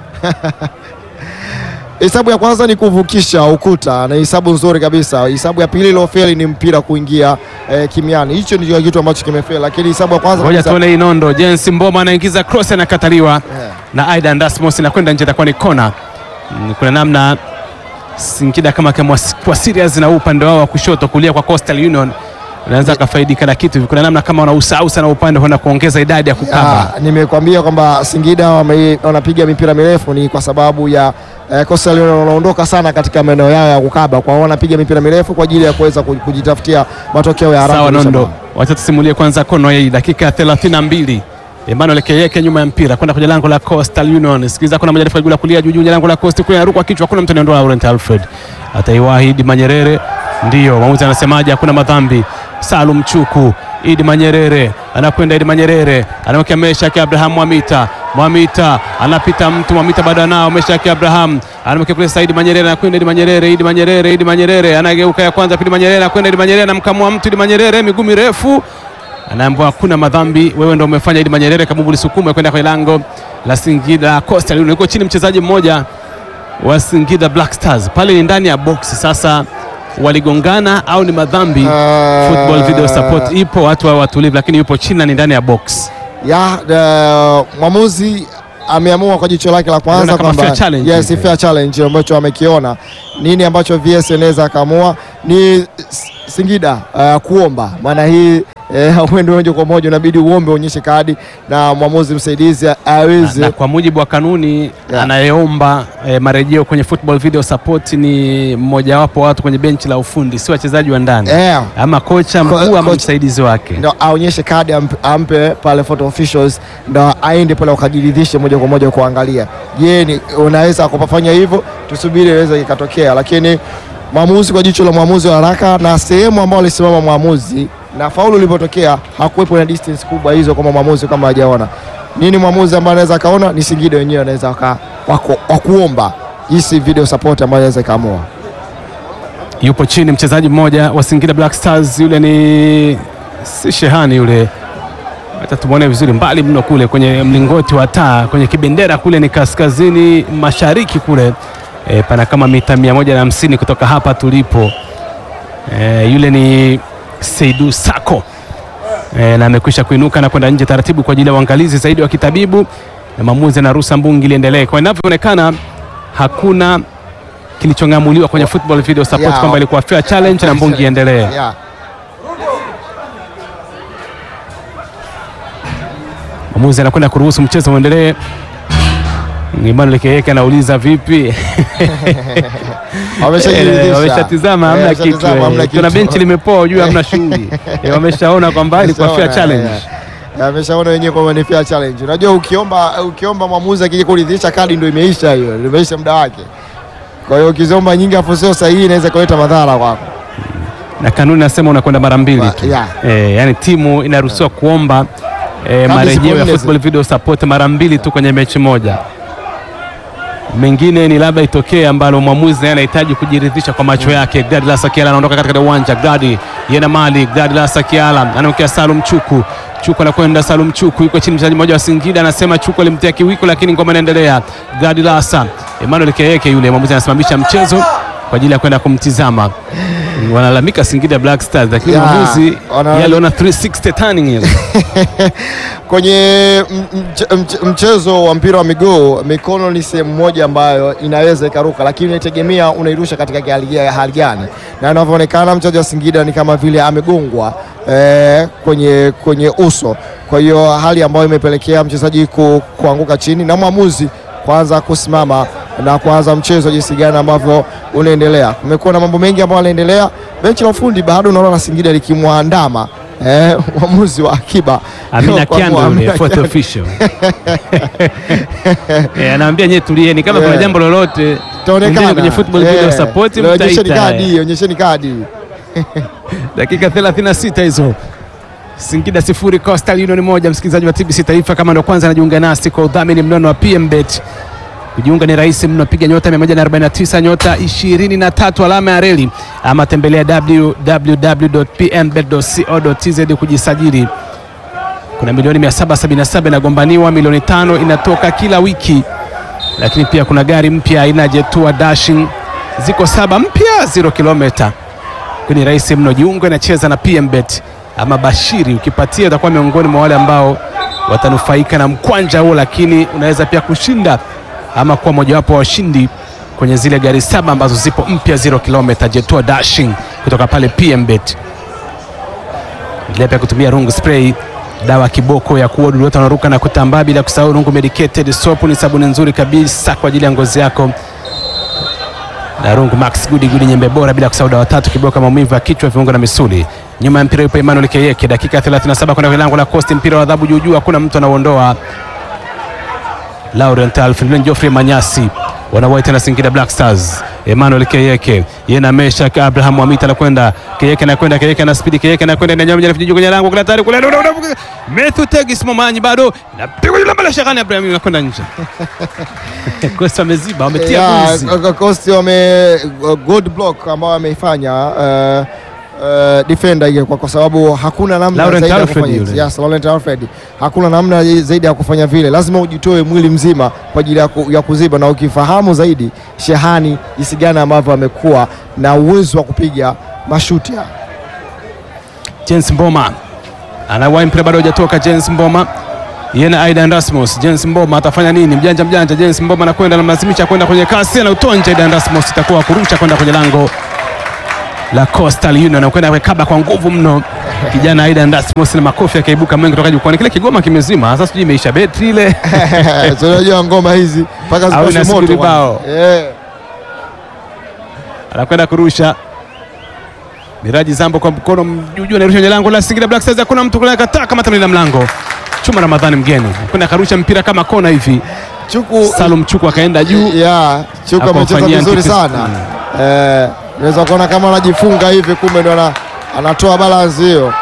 Hesabu ya kwanza ni kuvukisha ukuta na hesabu nzuri kabisa. Hesabu ya pili iliyofeli ni mpira kuingia eh, kimiani. Hicho ndio kitu ambacho kimefeli, lakini hesabu ya kwanza Ngoja kabisa- tuone hii nondo. Jensi Mboma anaingiza cross anakataliwa Yeah. na Aidan Dasmos inakwenda nje, itakuwa ni kona. Mm, Kuna namna Singida kama kama kwa serious na huu upande wao wa kushoto kulia kwa Coastal Union unaweza akafaidika na kitu. Kuna namna kama wanausahau sana upande kwenda kuongeza idadi ya kukaba. Ah, nimekwambia kwamba Singida wame- wanapiga mipira mirefu ni kwa sababu ya eh, Coastal Union wanaondoka sana katika maeneo yao ya kukaba, kwa hiyo wanapiga mipira mirefu kwa ajili ya kuweza ku- kujitafutia matokeo ya haraka. Sawa kabisa. nondo, wacha tusimulie kwanza kono hii, dakika ya 32 Emmanuel Keyeke nyuma ya mpira kwenda kwenye lango la Coastal Union. Sikiliza, kuna majarifu ya kulia juu juu ya lango la Coast kule, anaruka kichwa, kuna mtu anaondoa Laurent Alfred, ataiwahi Idi Manyerere. Ndio mwamuzi anasemaje? Hakuna madhambi. Salum Chuku, Idi Manyerere anakwenda, Idi Manyerere anamwekea Meshaki Abraham Mwamita, Mwamita anapita mtu, Mwamita bado anao Meshaki Abraham anamwekea kule Saidi Manyerere, anakwenda Idi Manyerere, Idi Manyerere, Idi Manyerere anageuka ya kwanza, pili Manyerere anakwenda, Idi Manyerere anamkamua mtu, Idi Manyerere miguu mirefu anaambiwa hakuna madhambi, wewe ndio umefanya. Idi Manyerere kabubu lisukume kwenda kwenye lango la Singida Coastal Union. Yuko chini mchezaji mmoja wa Singida Black Stars, pale ni ndani ya box. Sasa waligongana au ni madhambi? Ah. Football video support ipo, watu wa watulivu, lakini yupo chini na ni ndani ya box. ya the, mwamuzi ameamua kwa jicho lake la kwanza Unaona kama kwamba fair challenge yes, hivi. fair challenge ambacho amekiona. Nini ambacho VS anaweza akaamua ni S- Singida uh, kuomba, maana hii eh, hauendi moja kwa moja, unabidi uombe uonyeshe kadi na mwamuzi msaidizi Na, aweze na kwa mujibu wa kanuni Yeah. anayeomba eh, marejeo kwenye football video support ni mmojawapo wa watu kwenye benchi la ufundi, si wachezaji wa ndani eh, ama kocha mkuu ama kocha. msaidizi wake. ndo aonyeshe kadi ampe, ampe pale photo officials ndo aende pale wakajiridhishe moja kwa moja kuangalia, je, ni unaweza kupafanya hivyo, tusubiri iweze ikatokea, lakini mwamuzi kwa jicho la mwamuzi wa haraka na sehemu ambayo alisimama mwamuzi na faulu ilipotokea hakuwepo na distance kubwa hizo, kama mwamuzi kama hajaona nini. Mwamuzi ambaye anaweza akaona ni Singida wenyewe anaweza waka- wako- wakuomba jinsi video support ambayo anaweza ikaamua. yupo chini mchezaji mmoja wa Singida Black Stars, yule ni si Shehani yule Acha tumwone vizuri mbali mno kule kwenye mlingoti wa taa kwenye kibendera kule ni kaskazini mashariki kule e, pana kama mita mia moja na hamsini kutoka hapa tulipo. E, yule ni Seidu Sako e, na amekwisha kuinuka na kwenda nje taratibu kwa ajili ya uangalizi zaidi wa kitabibu na maamuzi na ruhusa mbungi liendelee. Kwa inavyoonekana hakuna kilichong'amuliwa kwenye football video support Yeah. kwamba ilikuwa fair challenge na mbungi iendelee. Yeah. Mwamuzi anakwenda kuruhusu mchezo uendelee. Emmanuel Keyeke anauliza vipi? Wameshajiridhisha. Eh, Wameshatizama hamna Eh, kitu. wameshatizama, hamna eh. Kuna kitu. benchi limepoa juu hamna shughuli. Eh, Wameshaona kwamba ilikuwa fair Wameshaona, challenge. yeah, yeah. Wameshaona wenyewe kwamba ni fair challenge. Unajua ukiomba ukiomba mwamuzi akija kuridhisha kadi ndio imeisha hiyo, ndio imeisha muda wake. Kwa hiyo ukiziomba nyingi afu sio sahihi inaweza kuleta madhara kwako. Na kanuni nasema unakwenda mara mbili Wa- tu. yeah. Eh, yani timu inaruhusiwa kuomba eh, Kadi marejeo ya zipo nne football video support mara mbili tu kwenye mechi moja. Mengine ni labda itokee ambalo mwamuzi naye anahitaji kujiridhisha kwa macho yake. Gladi Lasa Kiala anaondoka katika uwanja. Gladi yena mali. Gladi Lasa Kiala anaokea Salum Chuku. Chuku anakwenda Salum Chuku, yuko chini mchezaji mmoja wa Singida anasema Chuku alimtia kiwiko, lakini ngoma inaendelea. Gladi Lasa Emmanuel Keyeke yule mwamuzi anasimamisha mchezo kwa ajili ya kwenda kumtizama. Wanalalamika Singida Black Stars, lakini Yeah, mwamuzi wana- yeye aliona 360 turning ile. Kwenye m- mche- mche- mchezo wa mpira wa miguu mikono ni sehemu moja ambayo inaweza ikaruka, lakini inategemea unairusha katika hali ya hali gani, na inavyoonekana mchezaji wa Singida ni kama vile amegongwa eh, kwenye, kwenye uso. Kwa hiyo hali ambayo imepelekea mchezaji ku, kuanguka chini na mwamuzi kwanza kusimama na kuanza mchezo jinsi gani ambavyo unaendelea. Kumekuwa na mambo mengi ambayo yanaendelea. Benchi la ufundi bado unaona la Singida likimwandama eh, mwamuzi wa akiba Amina Kwa Kiando Amina yule fourth Kiando. official. Eh, anaambia nyewe tulieni kama kuna Yeah. jambo lolote Itaonekana. mwingine kwenye football Eh, video support onyesheni mtaita. kadi, onyesheni kadi. Dakika 36 hizo. Singida sifuri Coastal Union moja. Msikilizaji wa TBC Taifa, kama ndo kwanza anajiunga nasi kwa udhamini mnono wa PMBet. Kujiunga ni rahisi mno, piga nyota 149 nyota 23 alama ya reli, ama tembelea www.pmbet.co.tz kujisajili. Kuna milioni 777 inagombaniwa, milioni tano inatoka kila wiki, lakini pia kuna gari mpya aina ya Jetua Dashing, ziko saba mpya 0 kilomita ni rahisi mno. Jiunge na cheza na PMBet ama Bashiri, ukipatia utakuwa miongoni mwa wale ambao watanufaika na mkwanja huo, lakini unaweza pia kushinda ama kuwa mojawapo wa washindi kwenye zile gari saba ambazo zipo mpya 0 kilomita Jetua Dashing kutoka pale PMBet. Endelea pia kutumia rungu spray, dawa kiboko ya kuua wadudu wote wanaruka na kutambaa, bila kusahau rungu medicated soap. Ni sabuni nzuri kabisa kwa ajili ya ngozi yako na rungu max gudi gudi nyembe bora, bila kusahau dawa tatu kiboka maumivu ya kichwa, viungo na misuli. Nyuma ya mpira yupo Emmanuel Keyeke, dakika 37 kwenda kwenye lango la Coast, mpira wa adhabu juu juu, hakuna mtu anauondoa. Laurent Alfred Geoffrey Manyasi wanawaita na Singida Black Stars. Emmanuel Keyeke yeye na Meshak Abraham Wamita anakwenda Keyeke anakwenda Keyeke na speed Keyeke anakwenda na nyama juu kwenye lango kule tayari kule Methu Tegis Momanyi bado napigwa ile mbele Shakani Abraham anakwenda nje. Coast wameziba wametia Yeah, buzi. Coast Coast wame good block ambao wameifanya uh, uh, defender hiyo kwa, kwa sababu hakuna namna Laurent zaidi ya Alfred kufanya yule. yes, Laurent Alfred hakuna namna zaidi ya kufanya vile, lazima ujitoe mwili mzima kwa ajili ya, ku, ya kuziba, na ukifahamu zaidi Shehani jinsi gani ambavyo amekuwa na uwezo wa kupiga mashuti haya. James Mboma anawahi mpira bado hujatoka. James Mboma yeye na Aidan Rasmus. James Mboma atafanya nini? Mjanja mjanja, James Mboma anakwenda, anamlazimisha kwenda kwenye kasi, anautonja Aidan Rasmus, itakuwa kurusha kwenda kwenye lango la Coastal Union, anakwenda kaba kwa nguvu mno kijana Aidan Rasmus, na makofi yakaibuka mengi kutoka jukwani. Kile kigoma kimezima, sasa sijui imeisha betri ile So, unajua ngoma hizi mpaka Au zipashe inasubiri moto bwana. bao. Eh. anakwenda kurusha Miraji Zambo kwa mkono mjuju, anarusha kwenye lango la Singida Black Stars. Hakuna mtu kule kataa kama tamlinda mlango Chuma Ramadhani mgeni kwenda akarusha mpira kama kona hivi. Chuku Salum Chuku akaenda juu ya Chuku Hapo amecheza mfanyia vizuri antipis- sana eh, unaweza kuona kama anajifunga hivi, kumbe ndo ana- anatoa balance hiyo.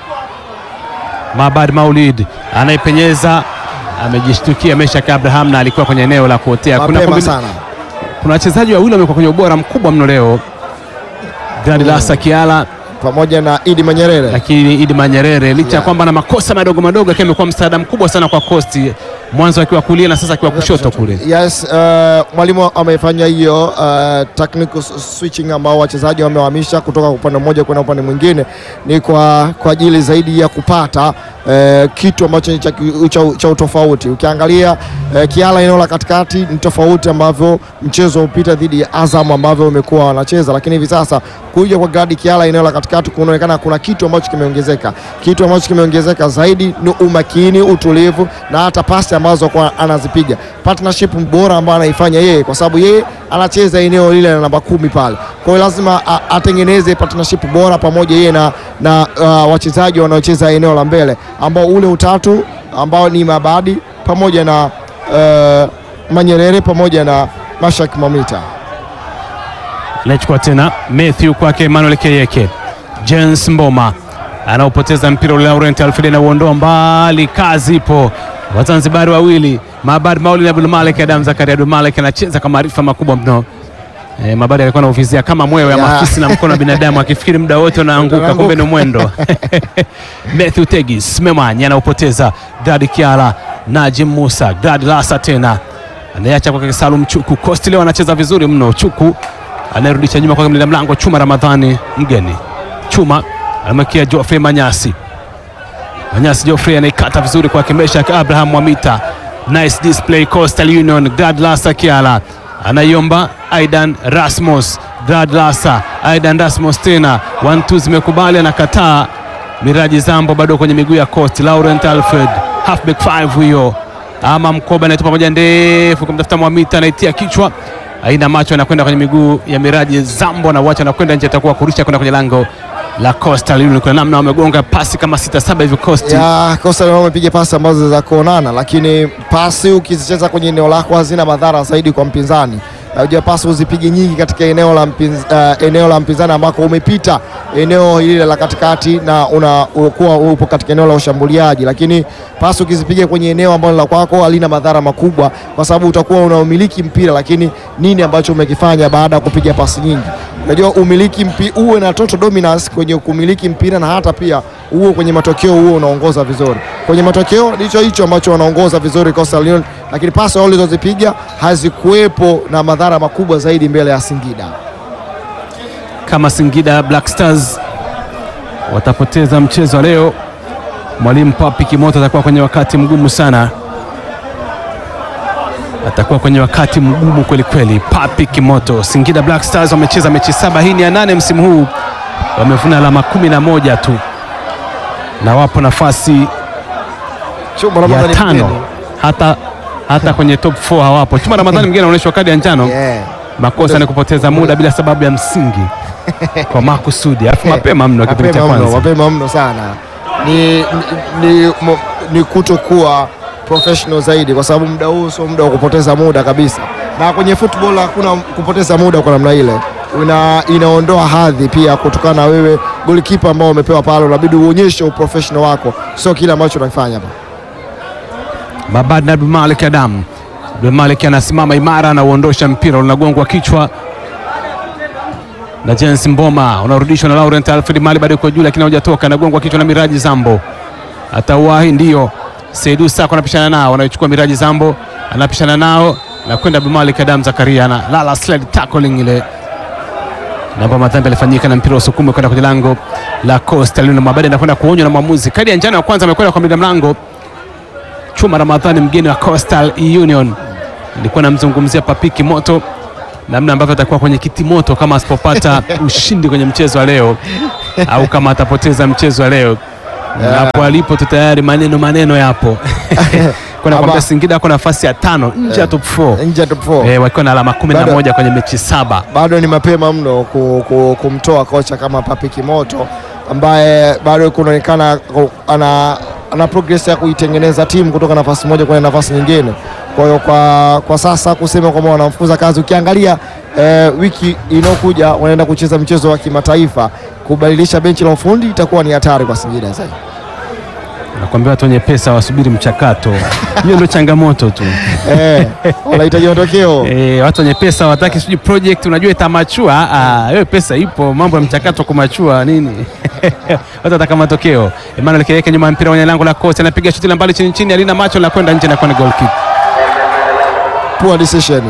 Mabad Maulid anaipenyeza, amejishtukia Meshak Abraham na alikuwa kwenye eneo la kuotea. Kuna Mapema kombi- sana kuna wachezaji wawili wamekuwa kwenye ubora mkubwa mno leo. Grandi Lasa Kiala pamoja na Idi Manyerere. lakini Idi Manyerere licha ya Yeah. kwamba na makosa madogo madogo, lakini amekuwa msaada mkubwa sana kwa Coast, mwanzo akiwa kulia na sasa akiwa kushoto kule. Yes, uh, mwalimu amefanya hiyo uh, technical s- switching ambao wachezaji wamehamisha kutoka upande mmoja kwenda upande mwingine, ni kwa, kwa ajili zaidi ya kupata uh, kitu ambacho ni cha, ki- cha, cha utofauti. Ukiangalia uh, Kiala eneo la katikati ni tofauti ambavyo mchezo upita dhidi ya Azam ambavyo umekuwa wanacheza, lakini hivi sasa kuja kwa Gadi Kiala eneo la katikati kunaonekana kuna kitu ambacho kimeongezeka. Kitu ambacho kimeongezeka zaidi ni umakini, utulivu na hata pasi ambazo kwa anazipiga, partnership bora ambayo anaifanya yeye, kwa sababu yeye anacheza eneo lile la namba kumi pale. Kwa hiyo lazima a- atengeneze partnership bora pamoja yeye na, na uh, wachezaji wanaocheza eneo la mbele ambao ule utatu ambao ni Mabadi pamoja na uh, Manyerere pamoja na Mashak Mamita. Anachukua tena Matthew kwake Emmanuel Keyeke. James Mboma anaopoteza mpira ule, Laurent Alfred anauondoa mbali, kazi ipo. Wazanzibari wawili Mabad Maulid Abdul Malik, Adam Zakaria Abdul Malik anacheza kwa maarifa makubwa mno. E, Mabadi alikuwa anauvizia kama mwewe ama Ya. fisi na mkono wa binadamu akifikiri muda wote unaanguka, Unaanguka. kumbe ni mwendo. Matthew Tegis Memanya anaopoteza Glad Kiala, Najim Musa, Glad Lasa tena anayeacha kwake Salum Chuku. Coast leo anacheza vizuri mno. Chuku anayerudisha nyuma kwa mlinda mlango Chuma Ramadhani mgeni. Chuma amekia Geoffrey Manyasi. Manyasi Geoffrey anaikata vizuri kwake Meshak Abraham Mwamita. Nice display Coastal Union. Glad Lasa Kiala anaiomba Aidan Rasmus. Glad Lasa, Aidan Rasmus tena. One two zimekubali, anakataa. Miraji Zambo bado kwenye miguu ya Coast. Laurent Alfred halfback 5 huyo ama mkoba anaitupa moja ndefu kumtafuta Mwamita, anaitia kichwa, aina macho, anakwenda kwenye miguu ya Miraji Zambo na wacha anakwenda nje, atakuwa kurusha kwenda kwenye lango la Coastal Union. Kuna namna wamegonga pasi kama sita saba hivi Coast. ya Coastal wamepiga pasi ambazo za kuonana, lakini pasi ukizicheza kwenye eneo lako hazina madhara zaidi kwa mpinzani. Unajua pasi uzipige nyingi katika eneo la, mpinz, uh, eneo la mpinzani ambako umepita eneo hili la katikati na unakuwa upo katika eneo la ushambuliaji, lakini pasi ukizipiga kwenye eneo ambalo la kwako halina madhara makubwa, kwa sababu utakuwa unaumiliki mpira, lakini nini ambacho umekifanya baada ya kupiga pasi nyingi? Unajua umiliki mpi, uwe na total dominance kwenye kumiliki mpira na hata pia uwe kwenye matokeo huo unaongoza vizuri. Kwenye matokeo ndicho hicho ambacho wanaongoza vizuri Coastal Union, lakini pasi walizozipiga hazikuwepo na madhara makubwa zaidi mbele ya Singida. Kama Singida Black Stars watapoteza mchezo wa leo, mwalimu Papi Kimoto atakuwa kwenye wakati mgumu sana, atakuwa kwenye wakati mgumu kweli kweli. Papi Kimoto, Singida Black Stars wamecheza mechi saba, hii ni ya nane msimu huu, wamevuna alama kumi na moja tu na wapo nafasi Chuma ya Ramadhani tano, Mgeni. hata hata kwenye top 4 hawapo. Chuma Ramadhani mwingine anaonyeshwa kadi ya njano Yeah. makosa ni kupoteza muda bila sababu ya msingi kwa makusudi, alafu mapema mno kipindi cha Mapema mno, kwanza. mapema mno sana ni, ni, ni, mo- ni kutokuwa professional zaidi, kwa sababu muda huu sio muda wa kupoteza muda kabisa, na kwenye football hakuna kupoteza muda kwa namna ile. Ina, inaondoa hadhi pia kutokana na wewe golikipa ambao umepewa pale, unabidi uonyeshe uprofessional wako, sio kile ambacho unakifanya hapa. Mabad na Abdulmalik Adam. Abdulmalik anasimama imara, anauondosha mpira, unagongwa kichwa na James Mboma, unarudishwa na Laurent Alfred Mali, bado yuko juu, lakini hujatoka, anagongwa kichwa na Miraji Zambo. Atauwahi ndio Saidu Sako anapishana nao, anaichukua Miraji Zambo, anapishana nao na kwenda Abdulmalik Adam Zakaria na lala slide tackling ile namba madhambi alifanyika na mpira usukume kwenda kwenye lango la Coastal Union. Mabadi anakwenda kuonywa na mwamuzi. Kadi ya njano ya kwanza amekwenda kwa mlinda mlango Chuma Ramadhani, mgeni wa Coastal Union. Nilikuwa namzungumzia Papiki Moto, namna ambavyo atakuwa kwenye kiti moto kama asipopata ushindi kwenye mchezo wa leo au kama atapoteza mchezo wa leo. Na Hapo alipo tu tayari maneno maneno yapo kuna kwambia Ama- Singida ako nafasi ya tano nje ya top 4 Nje ya top 4 eh, wakiwa na alama kumi na Bado- moja kwenye mechi saba. bado ni mapema mno ku, ku, kumtoa kocha kama Papi Kimoto ambaye bado kunaonekana ku- ana, ana progress ya kuitengeneza timu kutoka nafasi moja kwenda nafasi nyingine. Kwa hiyo kwa, kwa sasa kusema kwamba wanamfukuza kazi, ukiangalia eh, wiki inayokuja wanaenda kucheza mchezo wa kimataifa, kubadilisha benchi la ufundi itakuwa ni hatari kwa Singida zaidi. Nakwambia watu wenye pesa wasubiri mchakato, hiyo ndio changamoto tu. eh, wanahitaji matokeo E, watu wenye pesa wataki sijui project unajua itamachua. Ah, hiyo pesa ipo, mambo ya mchakato kumachua nini? watu wataka matokeo. Emmanuel Kiyeke nyuma ya mpira kwenye lango la kosi, anapiga shuti la mbali chini chini, alina macho la kwenda nje na kwa ni goal kick. poor decision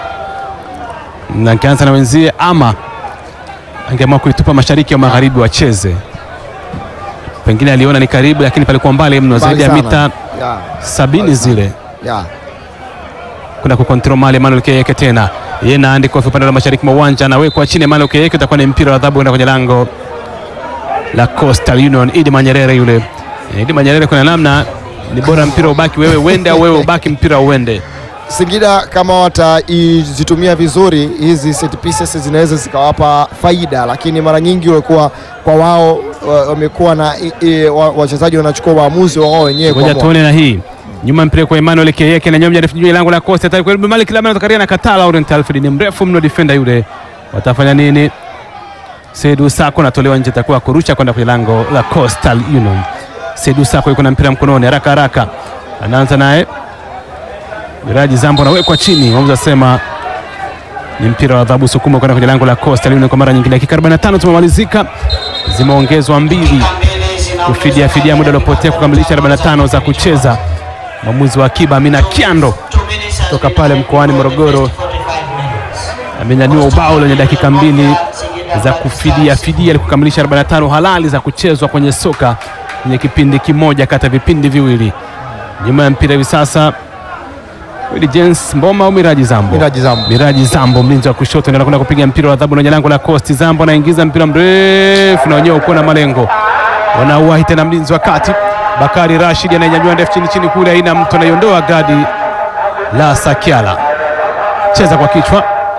Na angeanza na wenzie ama angeamua kuitupa mashariki au magharibi wacheze. Pengine aliona ni karibu, lakini palikuwa mbali mno, zaidi ya Mbali mita sana. yeah, sabini zile yeah. kwenda kukontrol mali Emmanuel Kiyeke tena yeye na Andy Kofi upande wa mashariki mwa uwanja anawekwa chini. Emmanuel Kiyeke utakuwa ni mpira wa adhabu kwenda kwenye lango la Coastal Union. Idi Manyerere yule Eh, Idi Manyerere, kuna namna ni bora mpira ubaki wewe uende au wewe ubaki mpira uende. Singida kama watazitumia vizuri hizi set pieces zinaweza zikawapa faida, lakini mara nyingi walikuwa kwa wao wa- wamekuwa na i- i- wa- wachezaji wanachukua maamuzi wao wenyewe Ngoja kwa tuone na hii nyuma mpira kwa Emmanuel Kiyeke na nyomja juu ya lango la Coastal tayari kwa Malik Lamana Zakaria na kataa Laurent Alfred ni mrefu mno defender yule. Watafanya nini? Seydou Sako anatolewa nje, atakuwa kurusha kwenda kwenye lango la Coastal Union. Seydou Sako yuko na mpira mkononi, haraka haraka anaanza naye Miraji Zambo anawekwa chini, mwamuzi asema ni mpira wa adhabu, sukuma kwenda kwenye lango la Coastal Union kwa mara nyingine. Dakika 45 tumemalizika, zimeongezwa mbili kufidia fidia muda uliopotea kukamilisha 45 za kucheza. Mwamuzi wa akiba Amina Kiando toka pale mkoani Morogoro amenyanyua ubao lenye dakika mbili za kufidia fidia ili kukamilisha 45 halali za kuchezwa kwenye soka kwenye kipindi kimoja kati ya vipindi viwili. Nyuma ya mpira hivi sasa Willy James Mboma au Miraji Zambo? Miraji Zambo. Miraji Zambo, mlinzi wa kushoto, ndio anakwenda kupiga mpira wa adhabu kwenye lango la Coast. Zambo anaingiza mpira mrefu na wenyewe uko na malengo, wanauwahi tena mlinzi wa kati Bakari Rashid anainyanyua ndefu chini chini kule, aina mtu anaiondoa gadi la Sakiala, cheza kwa kichwa.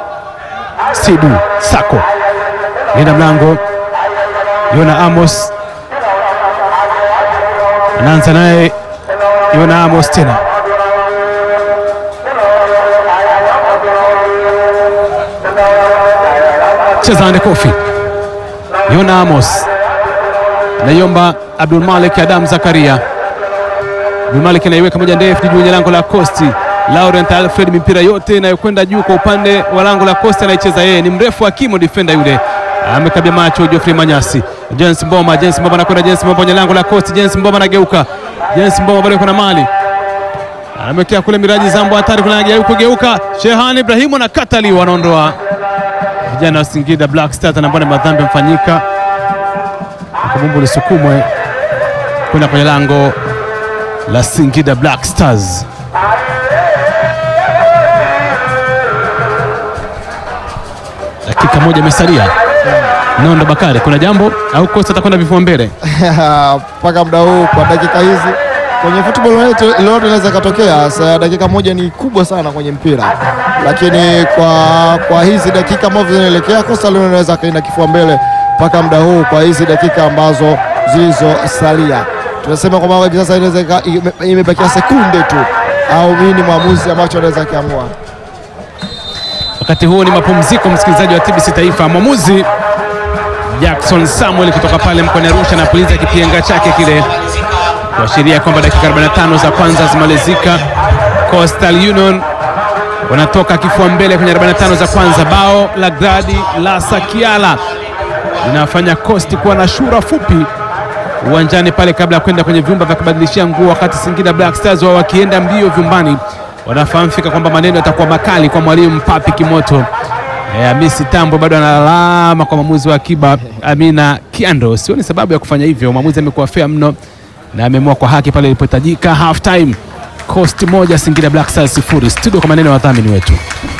Sidu Sako linda mlango, Yona Amos anaanza naye, Yona Amos tena cheza ande kofi Yona Amos naiomba Abdul Malik Adam Zakaria. Abdul Malik anaiweka moja ndefu juu kwenye lango la Costi. Laurent Alfred, mipira yote inayokwenda juu kwa upande wa lango la Costi anaicheza yeye, ni mrefu akimo defender yule, amekabia macho Geoffrey Manyasi. James Mboma, James Mboma anakwenda, James Mboma kwenye lango la Costi, James Mboma anageuka, James Mboma bado kuna mali amekea kule Miraji Zambo hatari kule, anageuka geuka, Shehan Ibrahimu na kataliwa, anaondoa vijana wa Singida Black Stars na mbona madhambi mfanyika, kabumbu lisukumwe kwenda kwenye lango la Singida Black Stars. Dakika moja imesalia. Nondo Bakari, kuna jambo au kosa atakwenda vifua mbele? mpaka muda huu kwa dakika hizi kwenye football lolote lolote inaweza katokea. Sasa dakika moja ni kubwa sana kwenye mpira, lakini kwa kwa hizi dakika ambazo zinaelekea Coastal Union inaweza kaenda kifua mbele mpaka muda huu, kwa hizi dakika ambazo zilizosalia. Tunasema kwamba hivi sasa inaweza ika- ime- imebakia sekunde tu, au nini mwamuzi ambacho anaweza akiamua. Wakati huo ni mapumziko, msikilizaji wa TBC Taifa. Mwamuzi Jackson Samuel kutoka pale mkoani Arusha anapuliza kipenga chake kile kuashiria kwamba dakika 45 za kwanza zimalizika. Coastal Union wanatoka kifua mbele kwenye 45 za kwanza. Bao la Gradi la Sakiala linafanya Coast kuwa na shura fupi uwanjani pale kabla ya kwenda kwenye vyumba vya kubadilishia nguo, wakati Singida Black Stars wao wakienda mbio vyumbani, wanafahamu fika kwamba maneno yatakuwa makali kwa mwalimu Papi Kimoto. E, Hamisi Tambo bado analalama kwa mwamuzi wa akiba Amina Kiando. Sioni sababu ya kufanya hivyo, mwamuzi amekuwa fair mno na ameamua kwa haki pale ilipohitajika. Half time Coast moja Singida Black Stars sifuri. Studio kwa maneno ya wadhamini wetu.